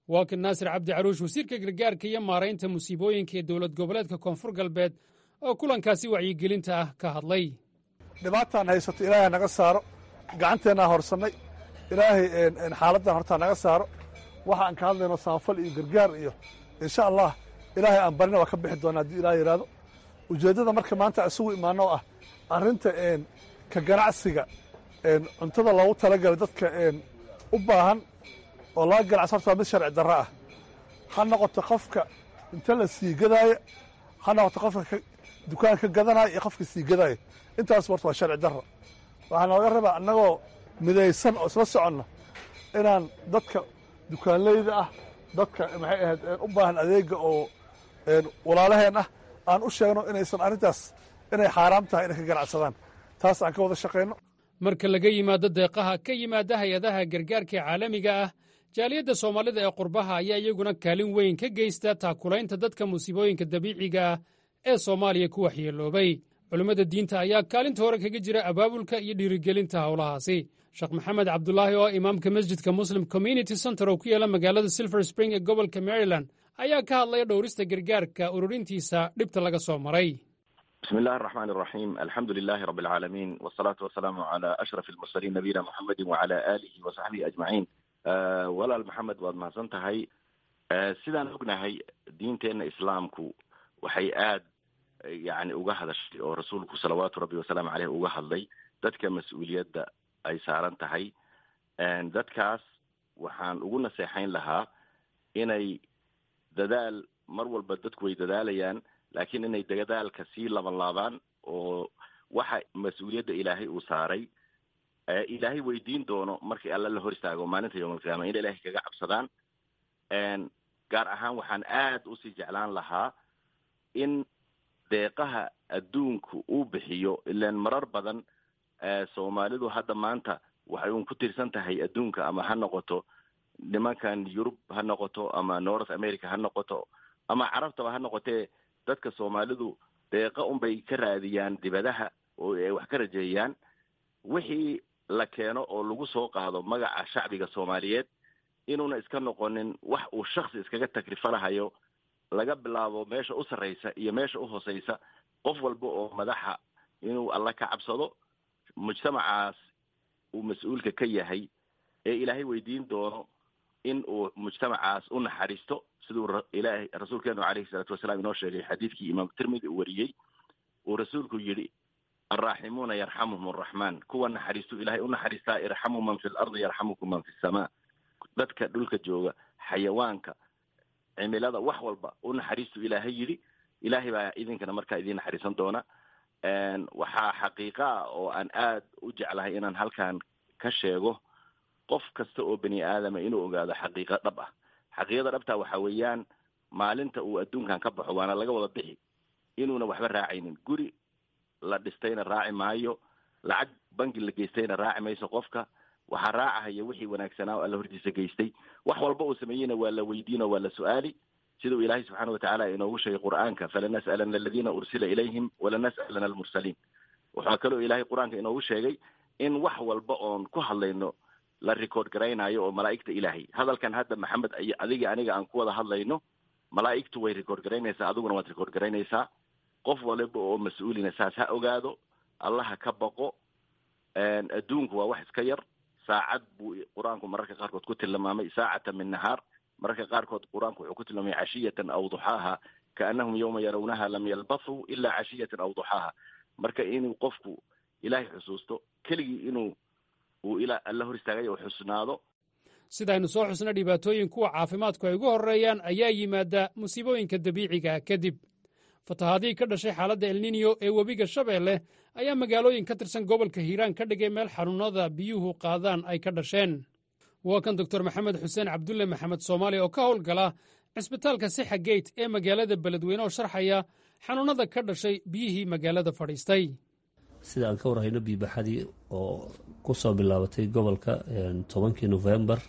waa kan naasir cabdi caruush wasiirka gargaarka iyo maaraynta musiibooyinka ee dowlad goboleedka koonfur galbeed oo kulankaasi wacyigelinta ah ka hadlay dhibaataan haysato ilaahay naga saaro gacanteennaa horsannay ilaahay xaaladdan hortaa naga saaro waxa aan ka hadlayno samafal iyo gargaar iyo insha allah ilaahay aan barina waa ka bixi doona haddii ilaah yidhaahdo ujeeddada marka maanta isugu imaano oo ah arrinta ka ganacsiga cuntada loogu talagalay dadka u baahan oo laga ganacso horta waa mid sharci darro ah ha noqoto qofka inta la sii gadaaya ha noqoto qofka dukaanka ka gadanaya iyo qofka sii gadaaya intaas horta waa sharci darro waxaa nooga rabaa annagoo midaysan oo isla soconna inaan dadka dukaanleyda ah dadka maxay ahayd u baahan adeega oo walaalaheen ah aan u sheegno inaysan arrintaas inay xaaraam tahay inay ka ganacsadaan taas aan ka wada shaqayno marka laga yimaado deeqaha ka yimaada hay-adaha gargaarka caalamiga ah jaaliyadda soomaalida ee qurbaha ayaa iyaguna kaalin weyn ka geysta taakulaynta dadka musiibooyinka dabiiciga ah ee soomaaliya ku waxyeeloobay culimmada diinta ayaa kaalinta hore kaga jira abaabulka iyo dhiirigelinta howlahaasi sheekh maxamed cabdulaahi oo imaamka masjidka muslim community center oo ku yaala magaalada silver spring ee gobolka maryland ayaa ka hadlaya dhowrista gargaarka ururintiisa dhibta laga soo maray bismi illahi araxmaan araxiim alxamdu lilahi rabi alcaalamiin wasalaatu wasalaamu calaa ashraf almursaliin nabiyina muxamedin wacala aalihi wa saxbihi ajmaciin walaal maxamed waad mahadsan tahay sidaan ognahay diinteenna islaamku waxay aad yani uga hadashay oo rasuulku salawaatu rabbi wasalaamu caleyh uga hadlay dadka mas-uuliyadda ay saaran tahay dadkaas waxaan ugu naseexayn lahaa inay dadaal mar walba dadku way dadaalayaan laakiin inay dadaalka sii laban laabaan oo waxa mas-uuliyadda ilaahay uu saaray ilaahay weydiin doono markii alla la hor istaago maalinta yowm alqiyaama in ilaahay kaga cabsadaan gaar ahaan waxaan aad usii jeclaan lahaa in deeqaha adduunku uu bixiyo ilaan marar badan soomaalidu hadda maanta waxay un ku tirsan tahay adduunka ama ha noqoto nimankan yurub ha noqoto ama north america ha noqoto ama carabtaba ha noqotee dadka soomaalidu deeqa unbay ka raadiyaan dibadaha oo ay wax ka rajeeyaan wixii la keeno oo lagu soo qaado magaca shacbiga soomaaliyeed inuuna iska noqonin wax uu shaksi iskaga takrifalahayo laga bilaabo meesha u sarraysa iyo meesha u hooseysa qof walba oo madaxa inuu alla ka cabsado mujtamacaas uu mas-uulka ka yahay ee ilaahay weydiin doono in uu mujtamacaas u naxariisto siduu ilaahay rasuulkeenu caleyhi salaatu wasalaam inoo sheegay xadiidkii imaam tirmidi uu wariyey uu rasuulku yidhi alraaximuuna yarxamuhum araxmaan kuwa naxariistu ilaahay u naxariistaa irxamu man fi lardi yarxamukum man fi samaa dadka dhulka jooga xayawaanka cimilada wax walba u naxariistu ilaahay yidhi ilaahay baa idinkana markaa idiin naxariisan doona waxaa xaqiiqa ah oo aan aad u jeclahay inaan halkan ka sheego qof kasta oo bani aadama inuu ogaado xaqiiqa dhab ah xaqiiqada dhabtaa waxa weeyaan maalinta uu adduunkan ka baxo waana laga wada bixi inuuna waxba raacaynin guri la dhistayna raaci maayo lacag bangi la geystayna raaci mayso qofka waxaa raacahaya wixii wanaagsanaa oo alla hortiisa geystay wax walba uu sameeyeyna waa la weydiin oo waa la su-aali siduu ilaahay subxaana watacaala inoogu sheegay qur-aanka falanas'alana aladiina ursila ilayhim walanas'alana almursaliin waxaa kaloo ilaahay qur-aanka inoogu sheegay in wax walba oon ku hadlayno la record garaynayo oo malaa'igta ilaahay hadalkan hadda maxamed iyo adiga aniga aan ku wada hadlayno malaa'igtu way record garaynaysaa adiguna waad record garaynaysaa qof waliba oo mas-uulina saas ha ogaado allaha ka baqo adduunku waa wax iska yar saacad buu qur-aanku mararka qaarkood ku tilmaamay saacatan min nahaar mararka qaarkood qur-aanku wuxuu ku tilmaamay cashiyatan aw duxaaha kaanahum yawma yarawnaha lam yalbathuu ilaa cashiyatan aw duxaaha marka inuu qofku ilaahay xusuusto keligii inuu uu ilaa alla hor istaagay oo xusnaado sidaynu soo xusna dhibaatooyin kuwa caafimaadku ay ugu horreeyaan ayaa yimaada musiibooyinka dabiiciga kadib fatahaadihii ka dhashay xaaladda elniniyo ee webiga shabeelle ayaa magaalooyin ka tirsan gobolka hiiraan ka dhigay meel xanuunada biyuhu qaadaan ay ka dhasheen waa kan doktor maxamed xuseen cabdulle maxamed soomaali oo ka howlgala cisbitaalka sixa geyt ee magaalada beledweyne oo sharxaya xanuunada ka dhashay biyihii magaalada fadhiistay sida aan ka warhayno biibaxadii oo ku soo bilaabatay gobolka tobankii nofembar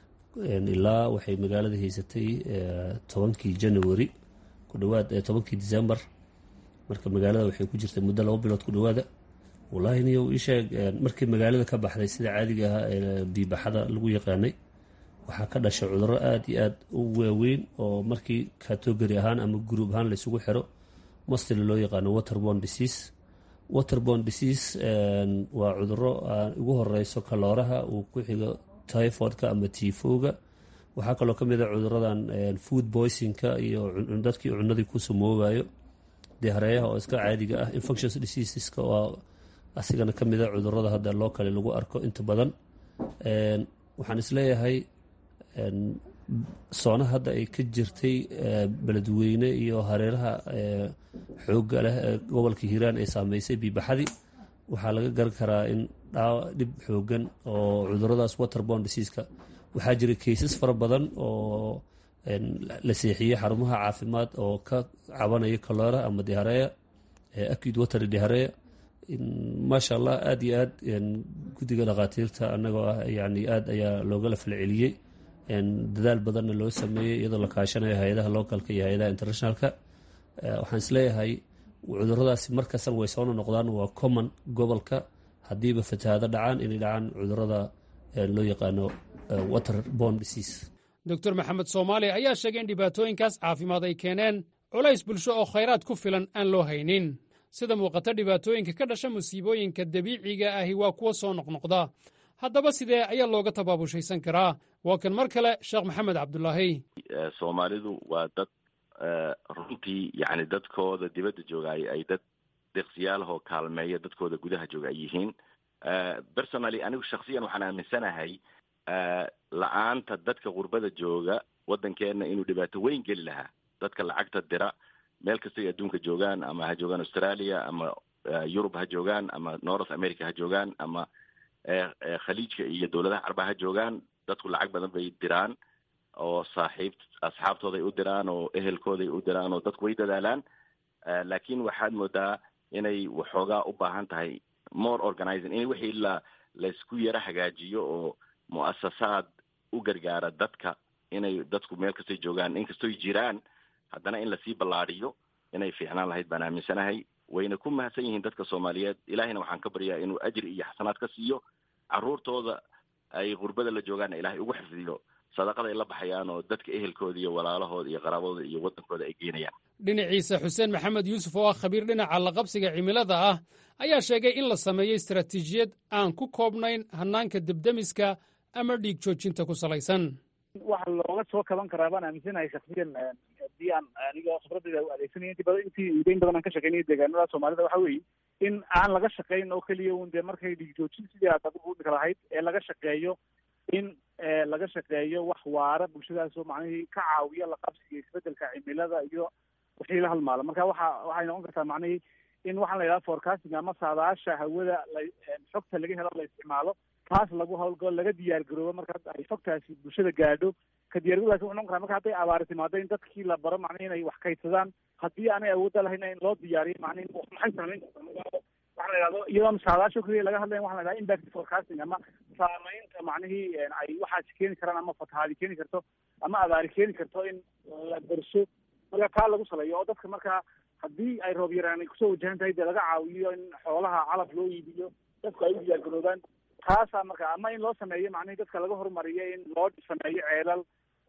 ilaa waxay magaalada haysatay tobankii january ku dhawaad tobankii december marka magaalada waxay ku jirtay muddo laba bilood ku dhawaada wallaahi niyo isheeg markii magaalada ka baxday sida caadiga ahaa ee biibaxada lagu yaqaanay waxaa ka dhashay cudurro aada iyo aada u waaweyn oo markii category ahaan ama group ahaan laysugu xiro mostly loo yaqaano waterborne disease waterborne disease waa cudurro ugu horeyso kalooraha uu ku xigo typhoidka ama tifoga waxaa kaloo ka mid a cuduradan food boysingka iyo dadkii cunadii ku samoobayo dihareeyaha oo iska caadiga ah infectious diseaseska oo asigana ka mid a cudurada hadda loo kale lagu arko inta badan waxaan isleeyahay soona hadda ay ka jirtay beledweyne iyo hareeraha xoogga leh ee gobolka hiiraan ay saameysay biibaxadii waxaa laga garan karaa in dhib xoogan oo cuduradaas waterborne diseaska waxaa jira kaysas fara badan oo la seexiyey xarumaha caafimaad oo ka cabanaya kaloora ama dihareya acute water dihareya maasha allah aada iyo aad guddiga dhakhaatiirta annagoo ah yani aad ayaa loogala falceliyey dadaal badanna loo sameeyey iyadoo la kaashanayo hay-adaha localka iyo hay-adaha internationalka waxaan isleeyahay cuduradaasi markastana way soona noqdaan waa common gobolka haddiiba fatahaado dhacaan inay dhacaan cudurada loo yaqaano waterborne disease doctor maxamed soomaali ayaa sheegay in dhibaatooyinkaas caafimaad ay keeneen culays bulsho oo khayraad ku filan aan loo haynin sida muuqata dhibaatooyinka ka dhasha musiibooyinka dabiiciga ahi waa kuwa soo noqnoqda haddaba sidee ayaa looga tabaabushaysan karaa waa kan mar kale sheekh maxamed cabdulaahi soomaalidu waa dad runtii yani dadkooda dibadda joogaay ay dad deqsiyaalahoo kaalmeeya dadkooda gudaha jooga ay yihiin personally anigu shaksiyan waxaan aaminsanahay la-aanta dadka qurbada jooga waddankeenna inuu dhibaato weyn geli lahaa dadka lacagta dira meel kastay adduunka joogaan ama ha joogaan australia ama yurub ha joogaan ama north america ha joogaan ama khaliijka iyo dowladaha carba ha joogaan dadku lacag badan bay diraan oo saaxiib asxaabtooday u diraan oo ehelkooday u diraan oo dadku way dadaalaan laakiin waxaad moodaa inay waxoogaa u baahan tahay more organizing in wixii la laysku yaro hagaajiyo oo mu'asasaad u gargaara dadka inay dadku meel kastay joogaan inkastoy jiraan haddana in lasii ballaadiyo inay fiicnaan lahayd baan aaminsanahay wayna ku mahadsan yihiin dadka soomaaliyeed ilaahayna waxaan ka baryaa inuu ajri iyo xasanaad ka siiyo carruurtooda ay qurbada la joogaanna ilaahay ugu xifdiyo sadaqada ay la baxayaan oo dadka ehelkooda iyo walaalahooda iyo qaraabadooda iyo waddankooda ay geenayaan dhinaciisa xuseen maxamed yuusuf oo ah khabiir dhinaca laqabsiga cimilada ah ayaa sheegay in la sameeyo istaraatiijiyad aan ku koobnayn hannaanka debdemiska ama dhiig joojinta ku salaysan waxa looga soo kaban karaa baan aaminsanahay shaksiyan haddii aan aniga khibradayda u adeegsanaya intii badan intii udeyn badan aan ka shaqeynaya deegaanada soomaalida waxa weeye in aan laga shaqayn oo keliya un dee markay dhiig joojin sidii aad adigu udhika lahayd ee laga shaqeeyo in laga shaqeeyo wax waara bulshadaasoo macnihii ka caawiya laqabsiga isbedelka cimilada iyo wixii la halmaalo marka waxa waxay noqon kartaa macnihii in waxaan la yidhaha forecasting ama saadaasha hawada la xogta laga helo la isticmaalo taas lagu hawlgalo laga diyaar garoobo marka ay xogtaasi bulshada gaadho ka diyaargarowdaasi wuxuu noqon karaa marka hadday abaari timaado in dadkii la baro macnihi inay wax kaydsadaan haddii aanay awoodda lahayn in loo diyaariyo macnihi maxay samayn kartaa waxaa la yidhahdo iyadoon saadaasho keliya laga hadlayn waxa la yidhahda impact forecasting ama saamaynta macnihii ay waxaasi keeni karaan ama fatahaadi keeni karto ama abaari keeni karto in la darso marka taa lagu saleeyo oo dadka markaa haddii ay roob yaraan ay kusoo wajahan tahay dee laga caawiyo in xoolaha calaf loo iibiyo dadku ay u diyaar garoobaan taasaa marka ama in loo sameeyo macnihi dadka laga horumariyo in loo sameeyo ceelal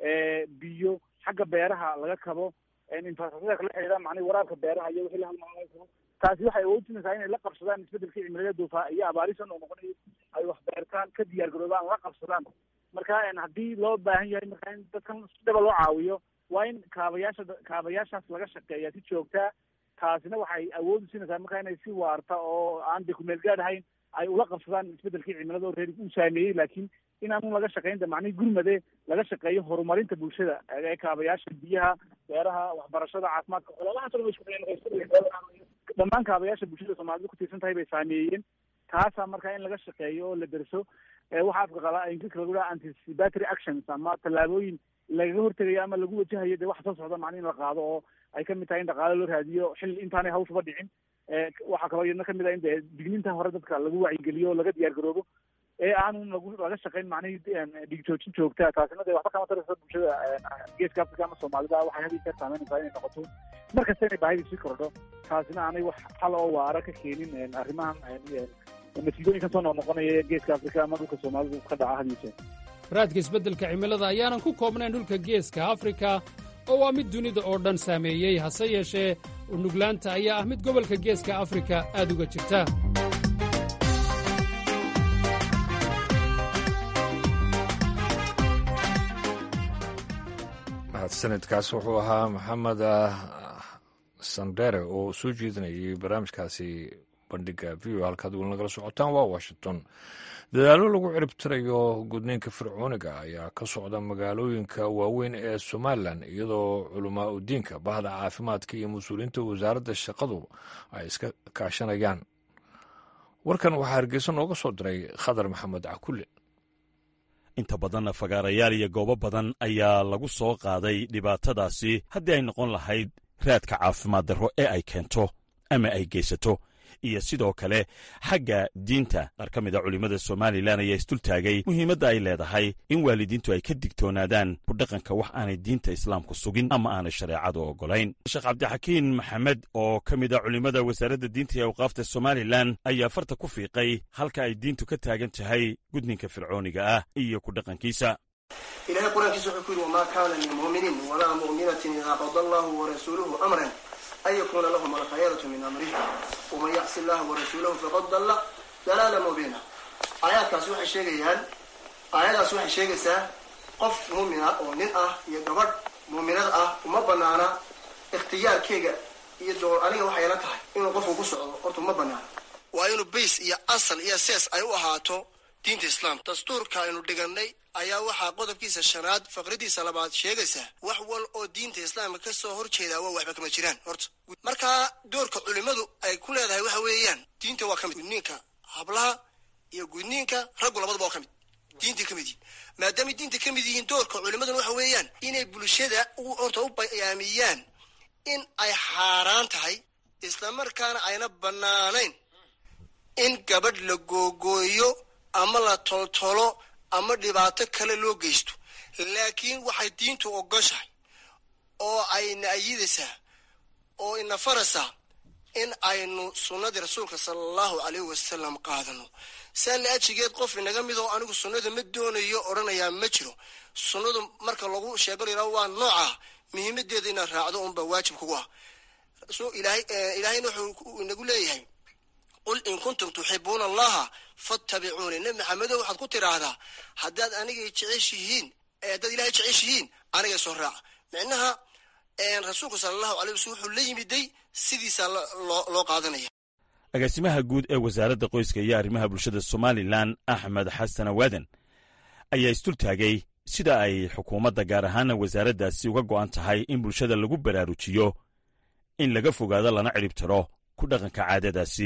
biyo xagga beeraha laga kabo infrastructure kala xidhiidha macnihi waraabka beeraha iyo wixii la halmaalan karo taasi waxay awoodinaysaa inay la qabsadaan isbedelkii cimilada duufaa iyo abaarisan oo noqonayo ay wax beertaan ka diyaar garoobaan la qabsadaan marka haddii loo baahan yahay marka in dadkan si dhaba loo caawiyo waa in kaabayaasha kaabayaashaas laga shaqeeya si joogtaa taasina waxay awood u siinaysaa marka inay si waarta oo aan de kumeel gaad ahayn ay ula qabsadaan isbedelkii cimilada oo reer uu saameeyey laakiin inaanu laga shaqaynta macnihi gurmade laga shaqeeyo horumarinta bulshada ee kaabayaasha biyaha beeraha waxbarashada caafimaadka ololahaas dhan way isku dhammaan kaabayaasha bulshada soomaalida ku tiirsan tahay bay saameeyeen taasaa marka in laga shaqeeyo oo la derso waxaa afka qala ingiriiska lagu dhaha anticipatory actions ama tallaabooyin lagaga hortegayo ama lagu wajahayo dee waxa soo socda macni in la qaado oo ay kamid tahay in dhaqaale loo raadiyo xil intaanay hawshaba dhicin waxaa kaloo iyadna kamid ah in dee digniinta hore dadka lagu wacyigeliyo oo laga diyaar garoobo ee aanu lagu laga shaqayn macnihii dhiig joojin joogtaa taasina dee waxba kama taraysa bulshada geeska africa ama soomaalida waxay had iyo jeer saameynaysaa inay noqoto mar kasta inay baahidii sii kordho taasina aanay wax xal oo waara ka keenin arrimahan masiibooyinkan soo noqnoqonaya geeska africa ama dhulka soomaalidu ka dhaca had iyo jeer raadka isbeddelka cimilada ayaanan ku koobnayn dhulka geeska afrika oo waa mid dunida oo dhan saameeyey hase yeeshee unuglaanta ayaa ah mid gobolka geeska afrika aad uga jirta mahadsanidkaas wuxuu ahaa maxamed sandere oo soo jeedinayay barnaamijkaasi bandhiga v o halkaad weli nagala socotaan waa washington dadaallo lagu ciribtirayo gudniinka fircooniga ayaa ka socda magaalooyinka waaweyn ee somalilan iyadoo culamaa udiinka bahda caafimaadka iyo mas-uuliyiinta wasaaradda shaqadu ay iska kaashanayaan warkan waxaa hargeysa nooga soo diray khadar maxamed cakulle inta badanna fagaarayaal iyo goobo badan ayaa lagu soo qaaday dhibaatadaasi haddii ay noqon lahayd raadka caafimaad darro ee ay keento ama ay geysato iyo sidoo kale xagga diinta qaar ka mid a culimmada somalilan ayaa isdultaagay muhiimadda ay leedahay in waalidiintu ay ka digtoonaadaan kudhaqanka wax aanay diinta islaamku sugin ama aanay shareecadu oggolayn sheekh cabdixakiin maxamed oo ka mid a culimmada wasaaradda diinta iyo awqaafta somalilan ayaa farta ku fiiqay halka ay diintu ka taagan tahay gudninka fircooniga ah iyo kudhaqankiisa ilahay qur-aankiisa wuxuu ku yidhi wamaa kaana lilmu'miniin walaa mu'minatin idaa qada allahu warasuuluhu amran an yakuuna lahum alkhayaratu min amrih waman yacsi illaha warasuulahu faqad dalla dalaala mubiina aayaadkaasi waxay sheegayaan aayadaasi waxay sheegaysaa qof muumina oo nin ah iyo gabadh muuminad ah uma banaana ikhtiyaarkeyga iyo door aniga waxay la tahay inuu qofku ku socdo horta uma banaana waa inuu bays iyo asal iyo sees ay u ahaato diinta islaamka dastuurka aynu dhiganay ayaa waxaa qodobkiisa shanaad faqradiisa labaad sheegaysaa wax wal oo diinta islaamka ka soo horjeedaa waa waxba kama jiraan horta markaa doorka culimmadu ay ku leedahay waxa weeyaan diinta waa ka mid gudniinka hablaha iyo gudniinka raggu labadaba waa ka mid diintay ka mid yihin maadaamay diinta ka mid yihiin doorka culimmaduna waxa weeyaan inay bulshada horta u bayaamiyaan in ay xaaraan tahay islamarkaana ayna bannaanayn in gabadh la googooyo ama la toltolo ama dhibaato kale loo geysto laakiin waxay diintu ogoshahay oo ayna ayidaysaa oo ina faraysaa in aynu sunnadii rasuulka sala allahu caleyhi wasalam qaadano saa la ajigeed qof inaga mid oo anigu sunnada ma doonayo odhanayaa ma jiro sunnadu marka lagu sheego layihaho waa nooca muhiimadeeda inaad raacdo unba waajib kugu ah ilaahayna wuxuu inagu leeyahay qul in kuntum tuxibuuna allaha fattabicuuni nebi maxamedo waxaad ku tidhaahdaa haddaad anigay jeceshihiin haddaad ilahay jeceshihiin anigay soo raaca micnaha rasuulku sala allahu alay waslm wuxuu la yimiday sidiisaa loo qaadanaya agaasimaha guud ee wasaaradda qoyska iyo arrimaha bulshada somalilan axmed xasan awaadan ayaa isdultaagay sida ay xukuumadda gaar ahaana wasaaraddaasi uga go'an tahay in bulshada lagu baraarujiyo in laga fogaado lana cidhib tiro ku dhaqanka caadadaasi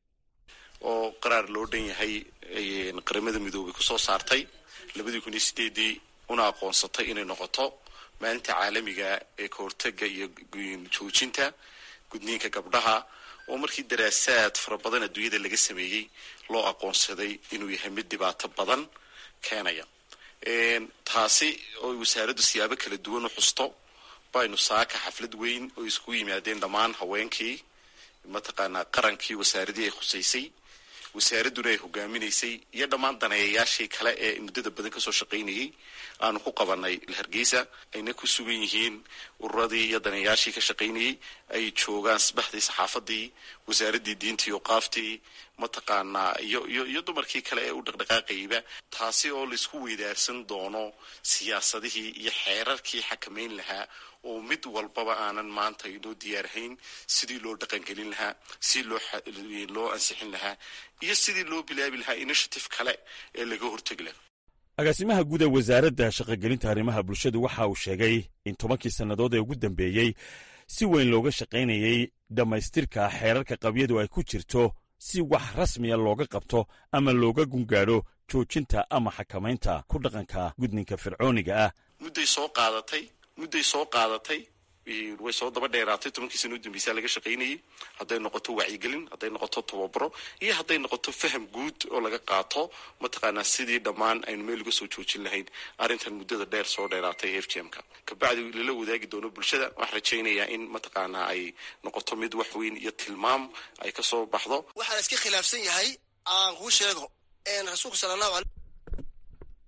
oo qaraar loo dhan yahay qaramada midoobay ku soo saartay labadii kun iyo sideedii una aqoonsatay inay noqoto maalinta caalamiga ee ka hortaga iyo joojinta gudniinka gabdhaha oo markii daraasaad fara badan adduunyada laga sameeyey loo aqoonsaday inuu yahay mid dhibaato badan keenaya taasi oo wasaaraddu siyaabo kala duwan u xusto baynu saaka xaflad weyn oo isku yimaadeen dhammaan haweenkii mataqaanaa qarankii wasaaradii ay khusaysay wasaaradduna ay hogaaminaysay iyo dhammaan daneeyayaashii kale ee muddada badan kasoo shaqaynayay aanu ku qabanay hargeysa ayna ku sugan yihiin ururadii iyo daneeyayaashii ka shaqaynayay ay joogaan sabaxdii saxaafadii wasaaraddii diintii oqaaftii mataqaanaa iyo iyo iyo dumarkii kale ee u dhaqdhaqaaqayba taasi oo laisku weydaarsan doono siyaasadihii iyo xeerarkii xakamayn lahaa oo mid walbaba aanan maanta inoo diyaarhayn sidii loo dhaqangelin lahaa sidii loo loo ansixin lahaa iyo sidii loo bilaabi lahaa initiative kale ee laga hortegi laha agaasimaha guud ee wasaaradda shaqogelinta arrimaha bulshadu waxa uu sheegay in tobankii sannadood ee ugu dambeeyey si weyn looga shaqaynayey dhammaystirka xeerarka qabyadu ay ku jirto si wax rasmiya looga qabto ama looga gungaadho joojinta ama xakamaynta ku dhaqanka gudninka fircooniga ah mudday soo qaadatay mudday soo qaadatay way soo daba dheeraatay tobankii sana u dambeysaa laga shaqaynayay hadday noqoto wacyigelin hadday noqoto tababaro iyo hadday noqoto faham guud oo laga qaato mataqaanaa sidii dhammaan aynu meel uga soo joojin lahayn arrintan muddada dheer soo dheeraatay f g m ka kabacdi lala wadaagi doono bulshada waxaan rajaynayaa in mataqaanaa ay noqoto mid wax weyn iyo tilmaam ay ka soo baxdo waxaa la iska khilaafsan yahay aan kuu sheego rasuulku sala allahu alay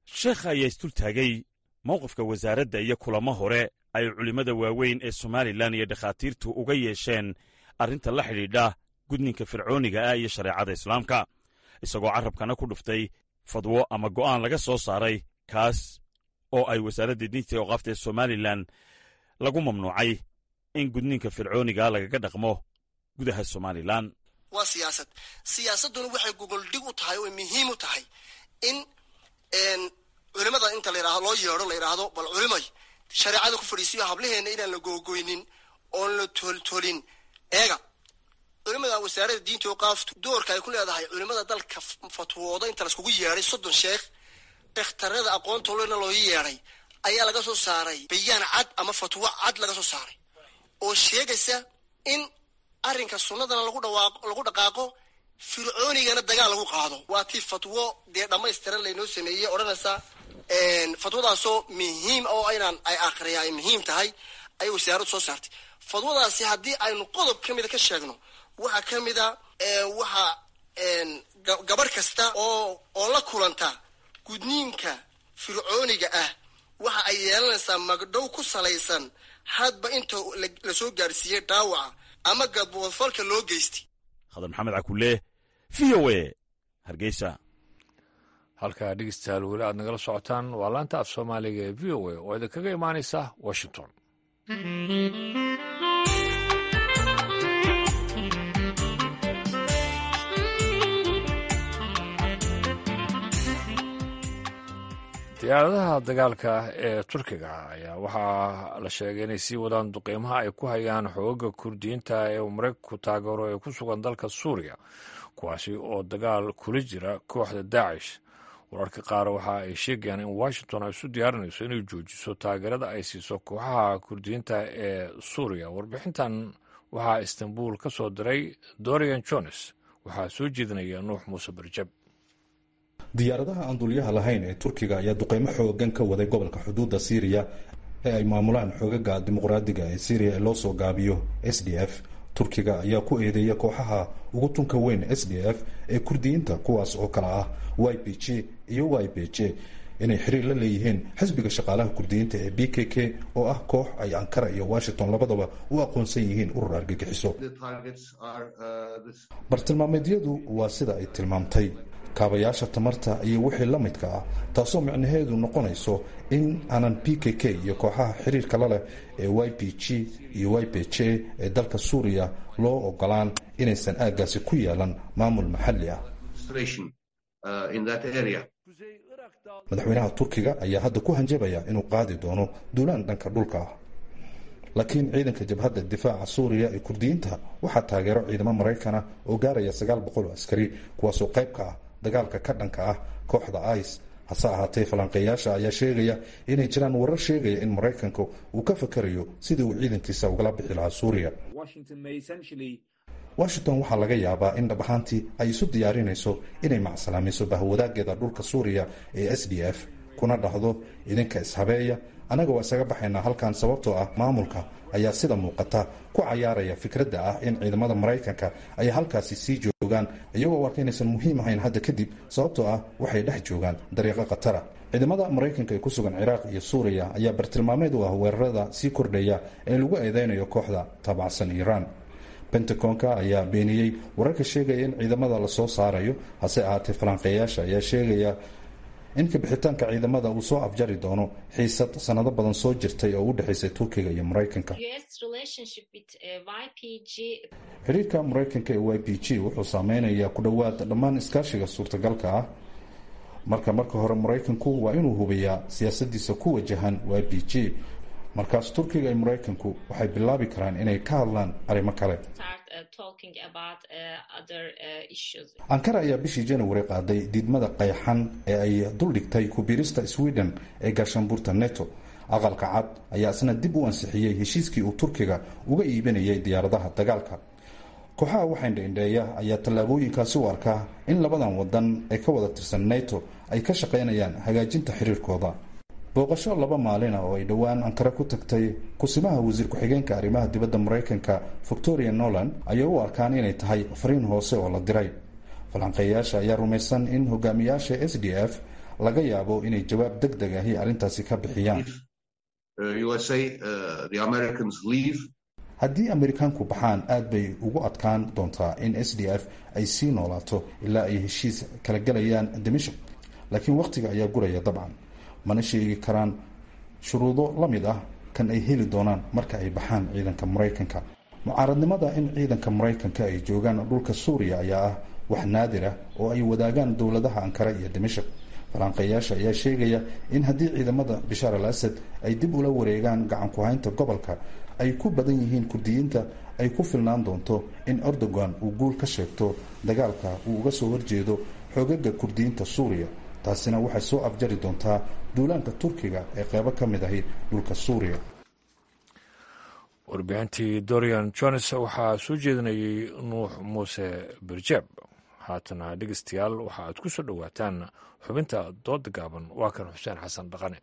sheekha ayaa isdultaagay mowqifka wasaaradda iyo kulamo hore ay culimmada waaweyn ee somalilan iyo dhakhaatiirtu uga yeesheen arrinta la xidhiidha gudninka fircooniga ah iyo shareecada islaamka isagoo carrabkana ku dhuftay fadwo ama go'aan laga soo saaray kaas oo ay wasaaradda diinta ee oqaafta ee somalilan lagu mamnuucay in gudninka fircooniga lagaga dhaqmo gudaha somalilan waa siyaasad siyaasadduna waxay gogoldhig u tahay oo muhiim u tahay in culimada inta la loo yeedho la yidhaahdo bal culimay shareecada ku fadhiisiyo hablaheena inaan la googoynin oon la tooltolin eega culimada wasaaradda diinta oqaaftu doorka ay ku leedahay culimada dalka fatwooda inta laiskugu yeedhay soddon sheekh sheekhtarada aqoontolena loo yeedhay ayaa laga soo saaray bayaan cad ama fatwo cad laga soo saaray oo sheegaysa in arrinka sunnadana lagu dhawaaqo lagu dhaqaaqo fircoonigana dagaal lagu qaado waa tii fatwo dee dhammaystiran laynoo sameeyey odhanaysa fatwadaasoo muhiim oo inaan ay akhriya ay muhiim tahay ayay wasaaraddu soo saartay fatwadaasi haddii aynu qodob ka mida ka sheegno waxaa ka mida waxa gabarh kasta oo oo la kulanta gudniinka fircooniga ah waxa ay yeelanaysaa magdhow ku salaysan hadba inta lasoo gaadhsiiyey dhaawaca ama gaboodfalka loo geystay khadar maxamed cakulle v o e hargeysa halkaa dhegeystayaal weli aad nagala socotaan waa laanta af soomaaliga ee v o a oo idinkaga imaanaysa washington diyaaradaha dagaalka ee turkiga ayaa waxaa la sheegay inay sii wadaan duqeymaha ay ku hayaan xooga kurdiyiinta ee maraykanku taageero ee ku sugan dalka suuriya kuwaasi oo dagaal kula jira kooxda daacish wararka qaar waxa ay sheegayaan in washington ay isu diyaarinayso inay joojiso taageerada ay siiso kooxaha kurdiyiinta ee suuriya warbixintan waxaa istanbul ka soo diray dorian jones waxaa soo jeedinaya nuux muuse barjab diyaaradaha aan dulyaha lahayn ee turkiga ayaa duqeymo xoogan ka waday gobolka xuduudda siiriya ee ay maamulaan xoogaga dimuqraadiga ee syriya ee loo soo gaabiyo s d f turkiga ayaa ku eedeeya kooxaha ugu tunka weyn s d f ee kurdiyiinta kuwaas oo kale ah y b j iyo y b j inay xiriir la leeyihiin xisbiga shaqaalaha kurdiyiinta ee b k k oo ah koox ay ankara iyo washington labadaba u aqoonsan yihiin urur argagixiso bartilmaameedyadu waa sida ay tilmaamtay kaabayaasha tamarta iyo wixii la midka ah taasoo micnaheedu noqonayso in aanan p k k iyo kooxaha xiriirka la leh ee y p g iyo y p j ee dalka suuriya loo ogolaan inaysan aaggaasi ku yeelan maamul maxalli ah madaxweynaha turkiga ayaa hadda ku hanjabaya inuu qaadi doono duulaan dhanka dhulka ah laakiin ciidanka jabhadda difaaca suuriya ee kurdiyiinta waxaa taageero ciidamo maraykana oo gaaraya sagaal boqol oo askari kuwaasoo qayb ka ah dagaalka ka dhanka ah kooxda ice hase ahaatee falanqeeyaasha ayaa sheegaya inay jiraan warar sheegaya in maraykanka uu ka fakarayo sidii uu ciidankiisa ugala bixi lahaa suuriya washington waxaa laga yaabaa in dhab ahaantii ay isu diyaarinayso inay macsalaamayso bahwadaageeda dhulka suuriya ee s d f kuna dhahdo idinka ishabeeya annaga waa isaga baxaynaa halkan sababtoo ah maamulka ayaa sida muuqata ku cayaaraya fikradda ah in ciidamada maraykanka ay halkaasi sii joogaan iyagoo u arka inaysan muhiim ahayn hadda kadib sababtoo ah waxay dhex joogaan dariiqo khatara ciidamada maraykanka ee ku sugan ciraaq iyo suuriya ayaa bartilmaameed u ah weerarada sii kordhaya ee lagu eedeynayo kooxda taabacsan iiraan bentaconka ayaa beeniyey wararka sheegaya in ciidamada lasoo saarayo hase ahaatee falanqeeyaasha ayaa sheegaya in kabixitaanka ciidamada uu soo afjari doono xiisad sanado badan soo jirtay oo u dhexaysay turkiga iyo maraykanka xiriirka maraykanka ee y p g wuxuu saameynayaa ku dhowaad dhammaan iskaashiga suurtagalka ah marka marka hore maraykanku waa inuu hubiyaa siyaasadiisa ku wajahan y p g markaas turkiga iyo maraykanku waxay bilaabi karaan inay ka hadlaan arrimo kale ankara ayaa bishii january qaaday diidmada qayxan ee ay duldhigtay kubiirista sweden ee gaashaanbuurta neto aqalka cad ayaa isna dib u ansixiyey heshiiskii uu turkiga uga iibinayay diyaaradaha dagaalka kooxaha waxaindhaindheeya ayaa tallaabooyinkaasi u arkaa in labadan wadan ee ka wada tirsan neto ay ka shaqaynayaan hagaajinta xiriirkooda booqasho laba maalina oo ay dhowaan ankara ku tagtay kusimaha wasiir ku-xigeenka arrimaha dibadda maraykanka victoria noland ayay u arkaan inay tahay fariin hoose oo la diray falanqeeyaasha ayaa rumaysan in hogaamiyaasha s d f laga yaabo inay jawaab deg deg ahi arrintaasi ka bixiyaan haddii amerikaanku baxaan aad bay ugu adkaan doontaa in s d f ay sii noolaato ilaa ay heshiis kala gelayaan dimashik laakiin wakhtiga ayaa guraya dabcan mana sheegi karaan shuruudo la mid ah kan ay heli doonaan marka ay baxaan ciidanka maraykanka mucaaradnimada in ciidanka maraykanka ay joogaan dhulka suuriya ayaa ah wax naadir ah oo ay wadaagaan dowladaha ankara iyo dimashik falanqeeyaasha ayaa sheegaya in haddii ciidamada bishaar al asad ay dib ula wareegaan gacan ku-haynta gobolka ay ku badan yihiin kurdiyiinta ay ku filnaan doonto in erdogan uu guul ka sheegto dagaalka uu uga soo horjeedo xoogaga kurdiyiinta suuriya taasina waxay soo afjari doontaa duulaanka turkiga ee qeybo ka mid ahi dhulka suuriya warbixintii dorian jones waxaa soo jeedinayay nuux muuse birjeeb haatana dhegeystayaal waxa aad ku soo dhowaataan xubinta dooda gaaban waa kan xuseen xasan dhaqane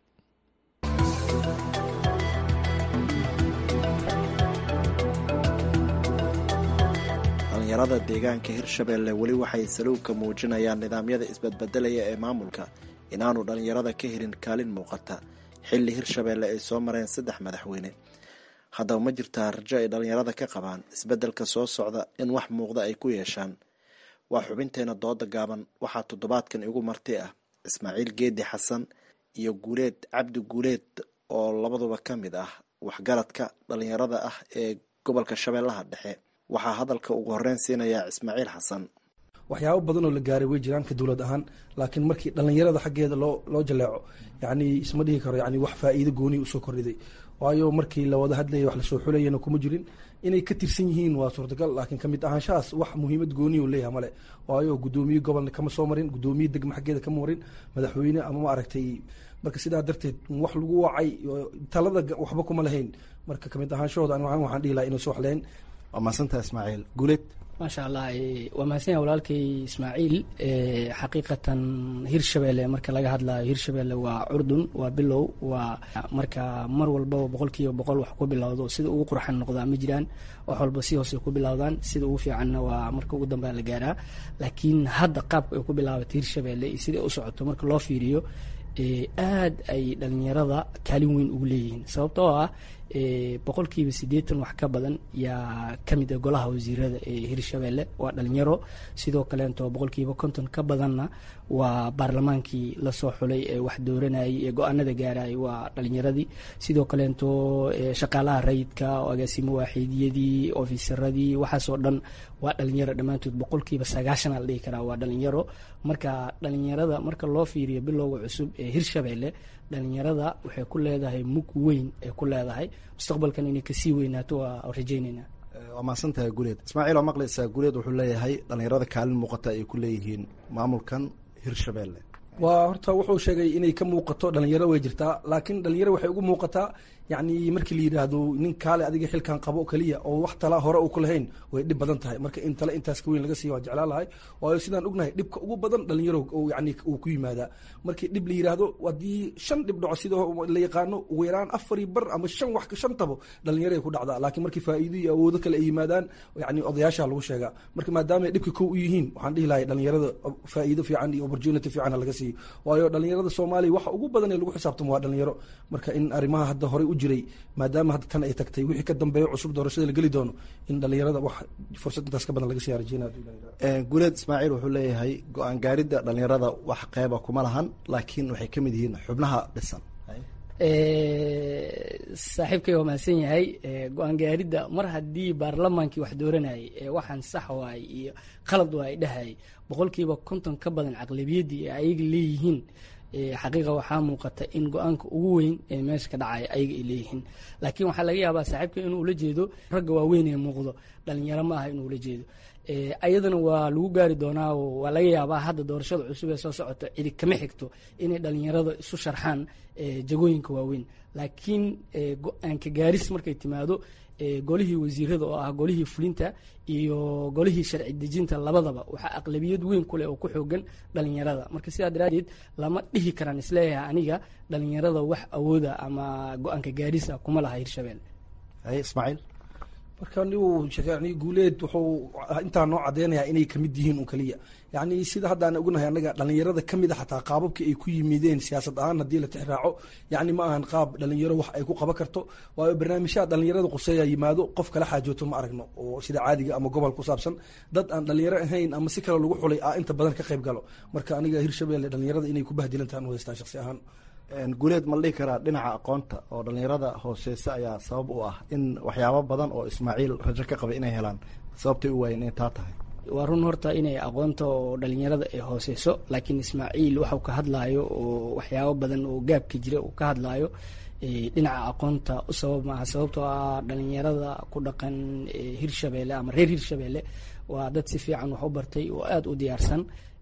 dhalinyarada deegaanka hirshabeelle weli waxay saluugka muujinayaan nidaamyada isbadbedelaya ee maamulka inaanu dhallinyarada ka helin kaalin muuqata xilli hirshabeelle ay soo mareen saddex madaxweyne haddaba ma jirtaa rajo ay dhallinyarada ka qabaan isbeddelka soo socda in wax muuqda ay ku yeeshaan waa xubinteena dooda gaaban waxaa toddobaadkan igu marti ah ismaaciil geedi xasan iyo guuleed cabdi guuleed oo labaduba ka mid ah waxgaradka dhallinyarada ah ee gobolka shabeellaha dhexe waxaa hadalka ugu horreyn siinayaa ismaaciil xasan waxyaabo badan oo la gaaray way jiraan ka dowlad ahaan laakiin markii dhallinyarada xaggeeda loo loo jaleeco yacni isma dhihi karo yani wax faa'iido gooniya usoo kordhiday waayo markii la wada hadlayay wax lasoo xulayana kuma jirin inay ka tirsan yihiin waa suurtagal laakiin kamid ahaanshahaas wax muhiimad gooniya u leeyahay male waayo guddoomiye gobolna kama soo marin guddoomiye degma xaggeeda kama marin madaxweyne ama ma aragtay marka sidaa darteed wax lagu wacay talada waxba kuma lahayn marka kamid ahaanshahooda an waxaan dhihi lahaa inay soo waxleen waa mahadsantaha ismaaciil guuleed maasha allah waa mahadsan walaalkay ismaaciil xaqiiqatan hirshabelle marka laga hadlayo hirshabelle waa curdun waa bilow waa marka mar walbaba boqol kiiba boqol wax ku bilowdo sida ugu qurxan noqdaa ma jiraan wax walba si hoose ku bilowdaan sida ugu fiicanna waa marka ugu dambea la gaaraa laakiin hadda qaabka ay ku bilaabatay hirshabelle iyo sida u socoto marka loo fiiriyo aad ay dhalinyarada kaalin weyn ugu leeyihiin sababtoo ah boqolkiiba siddeetan wax ka badan yaa ka mid ah golaha wasiirada ee hirshabelle waa dhalinyaro sidoo kaleento boqolkiiba konton ka badanna waa baarlamaankii lasoo xulay ee wax dooranayay ee go-aanada gaarayay waa dhalinyaradii sidoo kaleento shaqaalaha rayidka agaasimo waaxiidiyadii ofisaradii waxaasoo dhan waa dhalinyaro dhammaantood boqolkiiba sagaashan la dhihi karaa waa dhalinyaro marka dhalinyarada marka loo fiiriyo bilowga cusub ee hirshabelle dhalinyarada waxay ku leedahay mug weyn ay ku leedahay mustaqbalkan inay kasii weynaato waa rajayneynaa waa mahadsantahay guuleed ismaaciil oo maqlaysaa guuleed wuxuu leeyahay dhalinyarada kaalin muuqata ay ku leeyihiin maamulkan hirshabelle waa horta wuxuu sheegay inay ka muuqato dhalinyaro way jirtaa laakiin dhalinyaro waxay ugu muuqataa yacni markii la yidhaahdo nin kaale adiga xilkan qabo keliya oo wax tala hore uu ku lahayn way dhib badan tahay marka in tale intaas ka weyn laga siiya waa jeclaan lahay waayo sidaan ognahay dhibka ugu badan dhalinyaro yani uu ku yimaadaa markii dhib la yidhaahdo haddii shan dhib dhaco sida la yaqaano ugu yaraan afari bar ama shan wax shan tabo dhalinyaro ay ku dhacdaa laakiin markii faa'iido iyo awoodo kale ay yimaadaan yani odayaasha lagu sheegaa marka maadaama ay dhibka kow u yihiin waxaan dhihi lahay dhalinyarada faa'iido fiican iyo opportunity fiican laga siiyo waayo dhalinyarada soomaaliya waxa ugu badan ee lagu xisaabtamo waa dhalinyaro marka in arrimaha hadda horey u jiray maadaama hadda tan ay tagtay wixii ka dambeeyo cusub doorashada la geli doono in dhalinyarada wax fursad intaas ka badan laga siyaa rajeynaya guuleed ismaaciil wuxuu leeyahay go-aan gaaridda dhalinyarada wax qeyba kuma lahan laakiin waxay ka mid yihiin xubnaha dhisan saaxiibkay waa mahadsan yahay go-aan gaaridda mar haddii baarlamaankii wax dooranayay ee waxaan sax waay iyo qalad waay dhahayay boqolkiiba konton ka badan caqlabiyaddii ee ayaga leeyihiin xaqiiqa waxaa muuqata in go-aanka ugu weyn ee meesha ka dhacaya ayaga ay leeyihiin laakiin waxaa laga yaabaa saaxiibka inuu ula jeedo ragga waaweyn ee muuqdo dhalinyaro ma aha inuu ula jeedo ayadana waa lagu gaari doonaa waa laga yaabaa hadda doorashada cusub ee soo socota cidi kama xigto inay dhalinyarada isu sharxaan jagooyinka waaweyn laakiin go-aanka gaaris markay timaado golihii wasiirada oo ah golihii fulinta iyo golihii sharci dejinta labadaba waxaa aqlabiyad weyn kuleh oo ku xoogan dhalinyarada marka sidaa daraadeed lama dhihi karaan isleeyahay aniga dhalinyarada wax awooda ama go-aanka gaarisa kuma laha hirshabelle ismaaciil marka nigu yani guuleed wuxuu intaa noo cadeynayaa inay kamid yihiin un kaliya yani sida haddaan ognahay anaga dhalinyarada kamid a xataa qaababkii ay ku yimideen siyaasad ahaan haddii la tixraaco yani ma ahan qaab dhalinyaro wax ay ku qaban karto waayo barnaamijyaha dhalinyarada quseeya yimaado qof kala xaajooto ma aragno oo sida caadiga ama gobol ku saabsan dad aan dhalinyaro ahayn ama si kale lagu xulay a inta badan ka qayb galo marka aniga hirshabelle dhalinyarada inay ku bahdilantahan u haystaan shaqsi ahaan guuleed ma la dhihi karaa dhinaca aqoonta oo dhalinyarada hooseysa ayaa sabab u ah in waxyaabo badan oo ismaaciil rajo ka qabay inay helaan sababtay u waayeen inay taa tahay waa run horta inay aqoonta oo dhalinyarada ay hooseyso laakiin ismaaciil waxuu ka hadlaayo oo waxyaabo badan oo gaabka jira uu ka hadlaayo dhinaca aqoonta u sabab maaha sababtoo ah dhalinyarada ku dhaqan hirshabelle ama reer hirshabelle waa dad si fiican wax u bartay oo aada u diyaarsan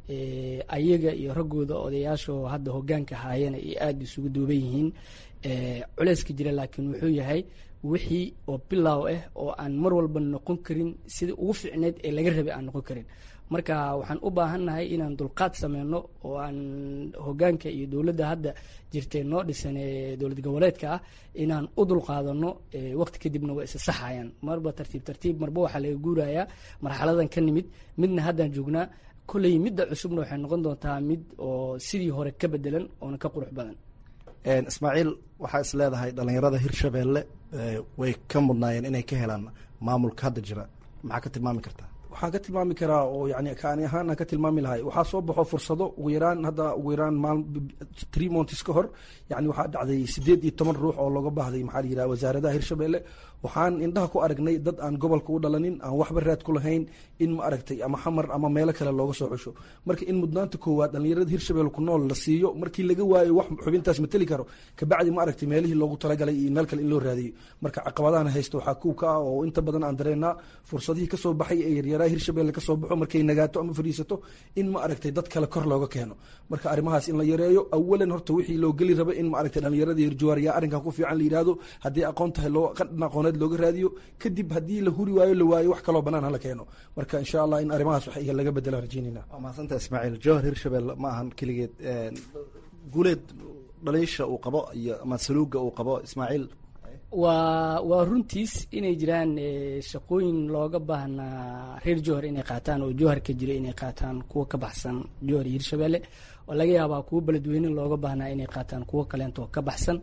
ayaga iyo raggooda odayaasho hadda hogaanka haayana ay aada isugu duuban yihiin culeyska jira laakiin wuxuu yahay wixii oo bilow ah oo aan mar walba noqon karin sidai ugu fiicneyd ee laga rabay aan noqon karin marka waxaan u baahannahay inaan dulqaad sameyno oo aan hogaanka iyo dowladda hadda jirtee noo dhisan ee dowlad goboleedka ah inaan u dulqaadano waqti kadibna waa isa saxayaan marba tartiib tartiib marba waxaa laga guurayaa marxaladan ka nimid midna haddaan joognaa kolley midda cusubna waxay noqon doontaa mid oo sidii hore ka bedelan oona ka qurux badan ismaaciil waxaa is leedahay dhalinyarada hirshabelle way ka mudnaayeen inay ka helaan maamulka hadda jira maxaa ka tilmaami kartaa waxaan ka tilmaami karaa oo yani kaani ahaan aan ka tilmaami lahay waxaa soo baxo fursado ugu yaraan hadda ugu yaraan maal tree montis ka hor yani waxaa dhacday sideed iyo toban ruux oo looga baahday maxaa la yidhaha wasaaradaha hirshabelle waxaan indhaha ku aragnay dad aan gobolka u dhalanin aan waxba raad ku lahayn in ma aragtay ama xamar ama meelo kale looga soo xusho marka in mudnaanta koowaad dhalinyarada hirshabelle ku nool la siiyo markii laga waayo wax xubintaas mateli karo kabacdi ma aragtay meelihii loogu talagalay iyo meel kale in loo raadiyo marka caqabadahan haysto waxaa kuw ka ah oo inta badan aan dareenaa fursadihii kasoo baxay ee yaryaraha hirshabelle kasoo baxo markay nagaato ama fadhiisato in ma aragtay dad kale kor looga keeno marka arrimahaas in la yareeyo awalan horta wixii loo geli raba in ma aragtay dhalinyarada hirjuwaariyaa arrinkan ku fiican la yidhaahdo haddii aqoon tahay loo qadhan aqooneed looga raadiyo kadib haddii la huri waayo la waayo wax kaloo banaan hala keeno marka insha allah in arrimahaas wax laga bedela rajeynayna waa mahadsantaha ismaaciil jowhar hirshabelle ma ahan keligeed guuleed dhaliisha uu qabo iyo ama saluuga uu qabo ismaaciil waa waa runtiis inay jiraan shaqooyin looga baahnaa reer jowhar inay qaataan oo jowhar ka jira inay qaataan kuwa ka baxsan jowhar iyo hirshabelle oo laga yaabaa kuwa beledweyne looga baahnaa inay qaataan kuwa kaleento ka baxsan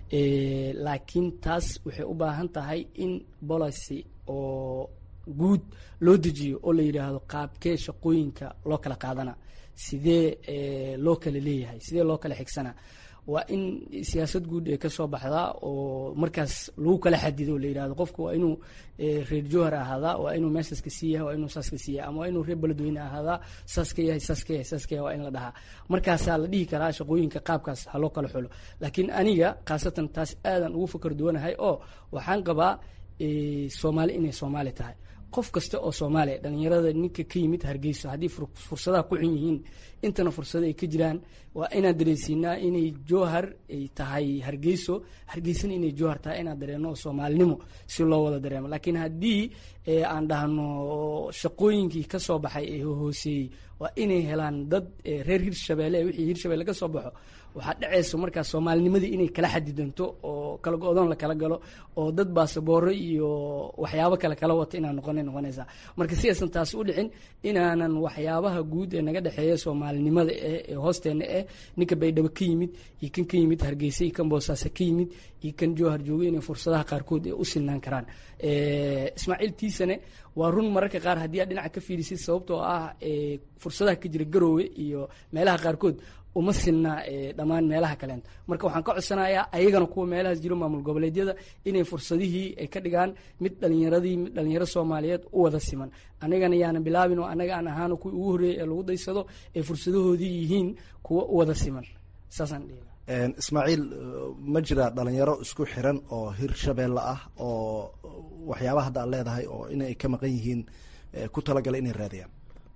laakiin taas waxay u baahan tahay in policy oo guud loo dejiyo oo la yidhaahdo qaabkee shaqooyinka loo kala qaadana sidee loo kala leeyahay sidee loo kala xigsana waa in siyaasad guud ee kasoo baxdaa oo markaas lagu kala xadido la yidhahdo qofka waa inuu reer jowhar ahaadaa waa inuu meeshaas ka sii yahay waa inuu saas ka sii yahay ama waa inuu reer beledweyne ahaadaa saas ka yahay saas ka yahay saas ka yahay waa in la dhahaa markaasaa la dhihi karaa shaqooyinka qaabkaas ha loo kala xulo laakiin aniga khaasatan taas aadan ugu fakar duwanahay oo waxaan qabaa soomaali inay soomaali tahay qof kasta oo soomaaliya dhalinyarada ninka ka yimid hargeyso haddii fursadaha ku xun yihiin intana fursado ay ka jiraan waa inaan dareensiinaa inay jowhar ay tahay hargeyso hargeysana inay jowhar tahay inaan dareeno oo soomaalinimo si loo wada dareemo laakiin haddii aan dhahno shaqooyinkii ka soo baxay ee hooseeyey waa inay helaan dad reer hirshabelle wixii hirshabelle ka soo baxo waxaa dhacayso markaa soomaalinimadii inay kala xadidanto oo kala go-doon la kala galo oo dad baasabooro iyo waxyaabo kale kala wata inaan noqonay noqonaysaa marka si aysan taasi u dhicin inaanan waxyaabaha guud ee naga dhexeeya soomaalinimada eh ee hoosteena eh ninka baydhabo ka yimid iyo kan ka yimid hargeysa iyo kan boosaaso ka yimid iyo kan jowhar joogo inay fursadaha qaarkood ee u sinaan karaan ismaaciil tiisane waa run mararka qaar haddii aad dhinaca ka fiirisid sababtoo ah fursadaha ka jira garoowe iyo meelaha qaarkood uma sinna dhammaan meelaha kaleento marka waxaan ka codsanayaa ayagana kuwa meelahaas jiro maamul goboleedyada inay fursadihii ay ka dhigaan mid dhalinyaradii mid dhalinyaro soomaaliyeed u wada siman anagana yaana bilaabin oo anaga aan ahaano kuwii ugu horreeyay ee lagu daysado ee fursadahoodii yihiin kuwa u wada siman saasaan dhihi ismaaciil ma jira dhalinyaro isku xiran oo hirshabelle ah oo waxyaabaha hadda ad leedahay oo inay ka maqan yihiin ku talagalay inay raadiyaan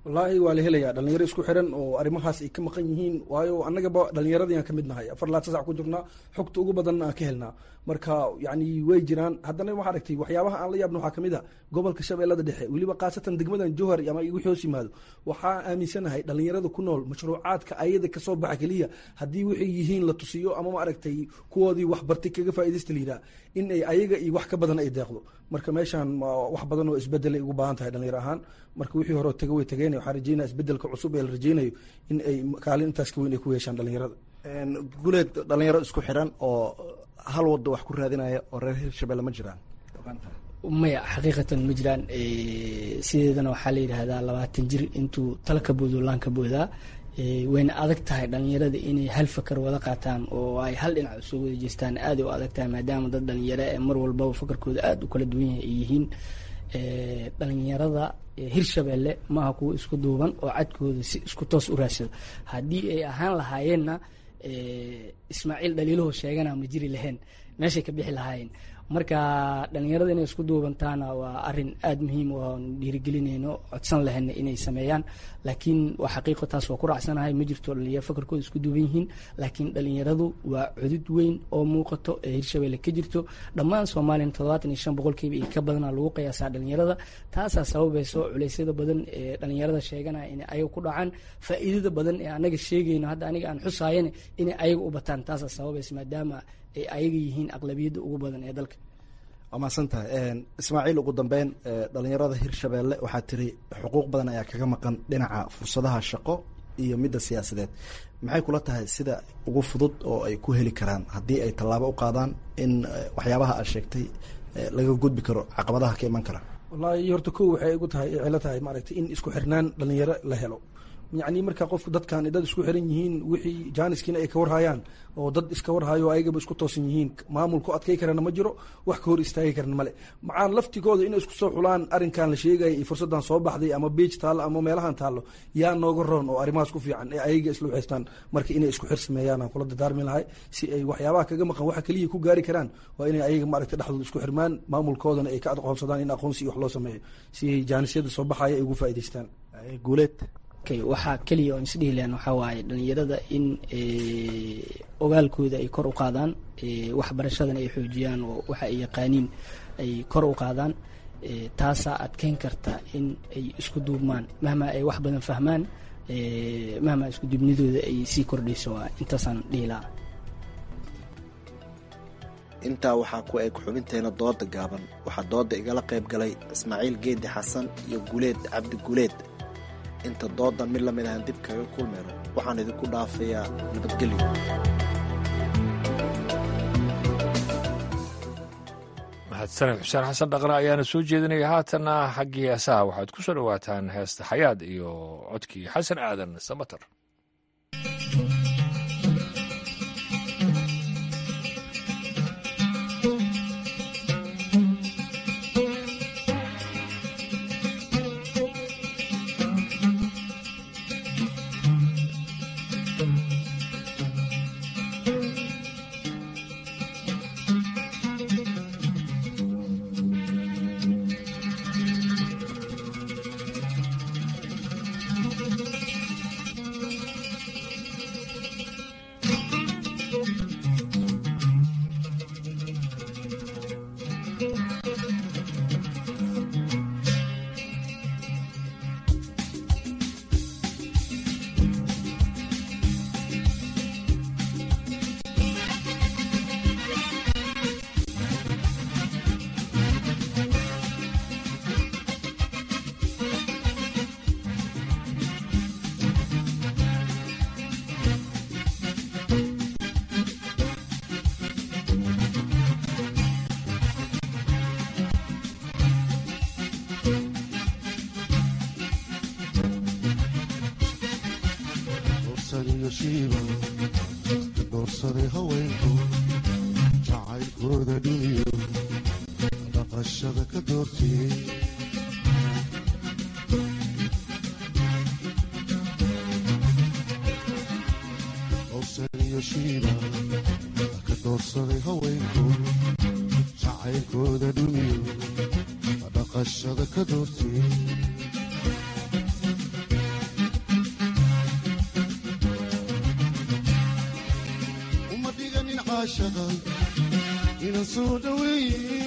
wallaahi waa la helayaa dhalinyaro isku xiran oo arrimahaas ay ka maqan yihiin waayo annagaba dhalinyaradii aan ka mid nahay afar laatan sac ku jirnaa xogta ugu badanna aan ka helnaa marka yani way jiraan haddana waxaa aragtay waxyaabaha aan la yaabna waxaa kamid a gobolka shabeellada dhexe weliba khaasatan degmadan jowhar ama wixii hoos yimaado waxaa aaminsanahay dhalinyarada ku nool mashruucaadka ayada kasoo baxa keliya haddii waxay yihiin la tusiyo ama ma aragtay kuwoodii waxbartay kaga faaidaysta layidhaha in ay ayaga iyo wax ka badan ay deeqdo marka meeshaan wax badan oo isbedelay ugu baahan tahay dhalinyaro ahaan marka wixii hore taga way tageen waxaa rajeynaya isbedelka cusub ee la rajeynayo in ay kaalin intaas ka weyn ay ku yeeshaan dhalinyarada guleed dhalinyaro isku xiran oo hal wado wax ku raadinaya oo reer hirshabelle ma jiraan maya xaqiiqatan ma jiraan sideedana waxaa la yidhaahdaa labaatan jir intuu tala ka boodo laan ka boodaa wayna adag tahay dhalinyarada inay hal fakar wada qaataan oo ay hal dhinac usoo wada jeestaan aaday u adag tahay maadaama dad dhalinyaro ee mar walbaba fakarkooda aada u kala duwan yahay ay yihiin dhalinyarada hirshabelle maaha kuwa isku duuban oo cadkooda si isku toos u raadsado haddii ay ahaan lahaayeenna ismaaciil dhaliilahoo sheegana ma jiri lahayn meeshay ka bixi lahaayeen marka dhalinyarada inay isku duubantaana waa arin aada muhiim oan dhiirigelinayno codsan lahayna inay sameeyaan laakiin waa xaqiiqo taas waa ku raacsanahay ma jirto dhalinyaro fakarkooda isku duuban yihiin laakiin dhalinyaradu waa cudud weyn oo muuqato ee hirshabelle ka jirto dhammaan soomaaliyana toddobaatan iyo shan boqolkiiba iyo ka badana lagu qiyaasaa dhalinyarada taasaa sababayso culeysyada badan ee dhalinyarada sheeganaya inay ayaga ku dhacaan faa'iidada badan ee anaga sheegayno hadda aniga aan xusaayana inay ayaga u bataan taasaa sababaysa maadaama ay ayaga yihiin aqlabiyadda ugu badan ee dalka waa mahadsan tahay ismaaciil ugu dambeyn dhalinyarada hirshabelle waxaa tiri xuquuq badan ayaa kaga maqan dhinaca fursadaha shaqo iyo midda siyaasadeed maxay kula tahay sida ugu fudud oo ay ku heli karaan haddii ay tallaabo u qaadaan in waxyaabaha aad sheegtay laga gudbi karo caqabadaha ka iman kara wallaahi horta kow waxay igu tahay cilo tahay maaragtay in isku xirnaan dhalinyaro la helo yacni marka qofku dadkan dad isku xiran yihiin wixii jaaniskiina ay ka warhayaan oo dad iska warhayo ayagaba isku toosan yihiin maamulku adkay karana ma jiro wax ka hor istaagi karana male macaan laftigooda inay isku soo xulaan arrinkan la sheegaya iyo fursaddan soo baxday ama beej taallo ama meelahan taallo yaa nooga roon oo arrimahaas ku fiican ee ayaga isla waxaystaan marka inay isku xir sameeyaan aan kula dadaarmi lahay si ay waxyaabaha kaga maqan waxa keliya ku gaari karaan waa inay ayaga maaragta dhexdooda isku xirmaan maamulkoodana ay ka aqoonsadaan in aqoonsi iyo wax loo sameeyo si ay jaanisyada soo baxaya ay ugu faa'idaystaan guuleed waxaa keliya oon isdhihi lahan waxaa waaye dhalinyarada in ogaalkooda ay kor u qaadaan waxbarashadana ay xoojiyaan oo waxa ay yaqaaniin ay kor u qaadaan taasaa adkeyn karta in ay isku duubmaan mahma ay wax badan fahmaan mahma isku duubnidooda ay sii kordhayso waa intaasaan dhihi lahaa intaa waxaa ku eg xubinteena dooda gaaban waxaa dooda igala qayb galay ismaaciil geedi xasan iyo guleed cabdi guleed inta doodan mid lamid ahan dib kaga kulmayno waxaan idinku dhaafayaa nabadgelyo mahadsaned xuseen xasan dhaqne ayaana soo jeedinaya haatanna xaggii heesaha waxaad ku soo dhowaataan heesta xayaad iyo codkii xasan aadan samater doorsaday haweenku jacaylkooda dhiniyo dhaqashada ka doortiyey howsan iyo shiiba ka doorsaday haweenku jacaylkooda dhiniyo dhaqashada ka doortiyey caashaqa inaan soo dhaweeye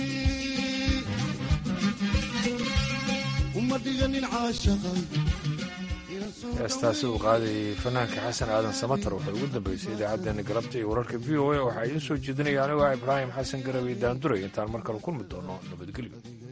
uma dhiganin caashaqa heestaasi uu qaadayay fanaanka xasan aadan samatar waxay ugu dambeysay idaacaddeenna galabta iyo wararka v o a waxaa idiin soo jeedinaya anigoo ah ibraahim xasan garabay daanduray intaan mar kale kulmi doono nabadgelyo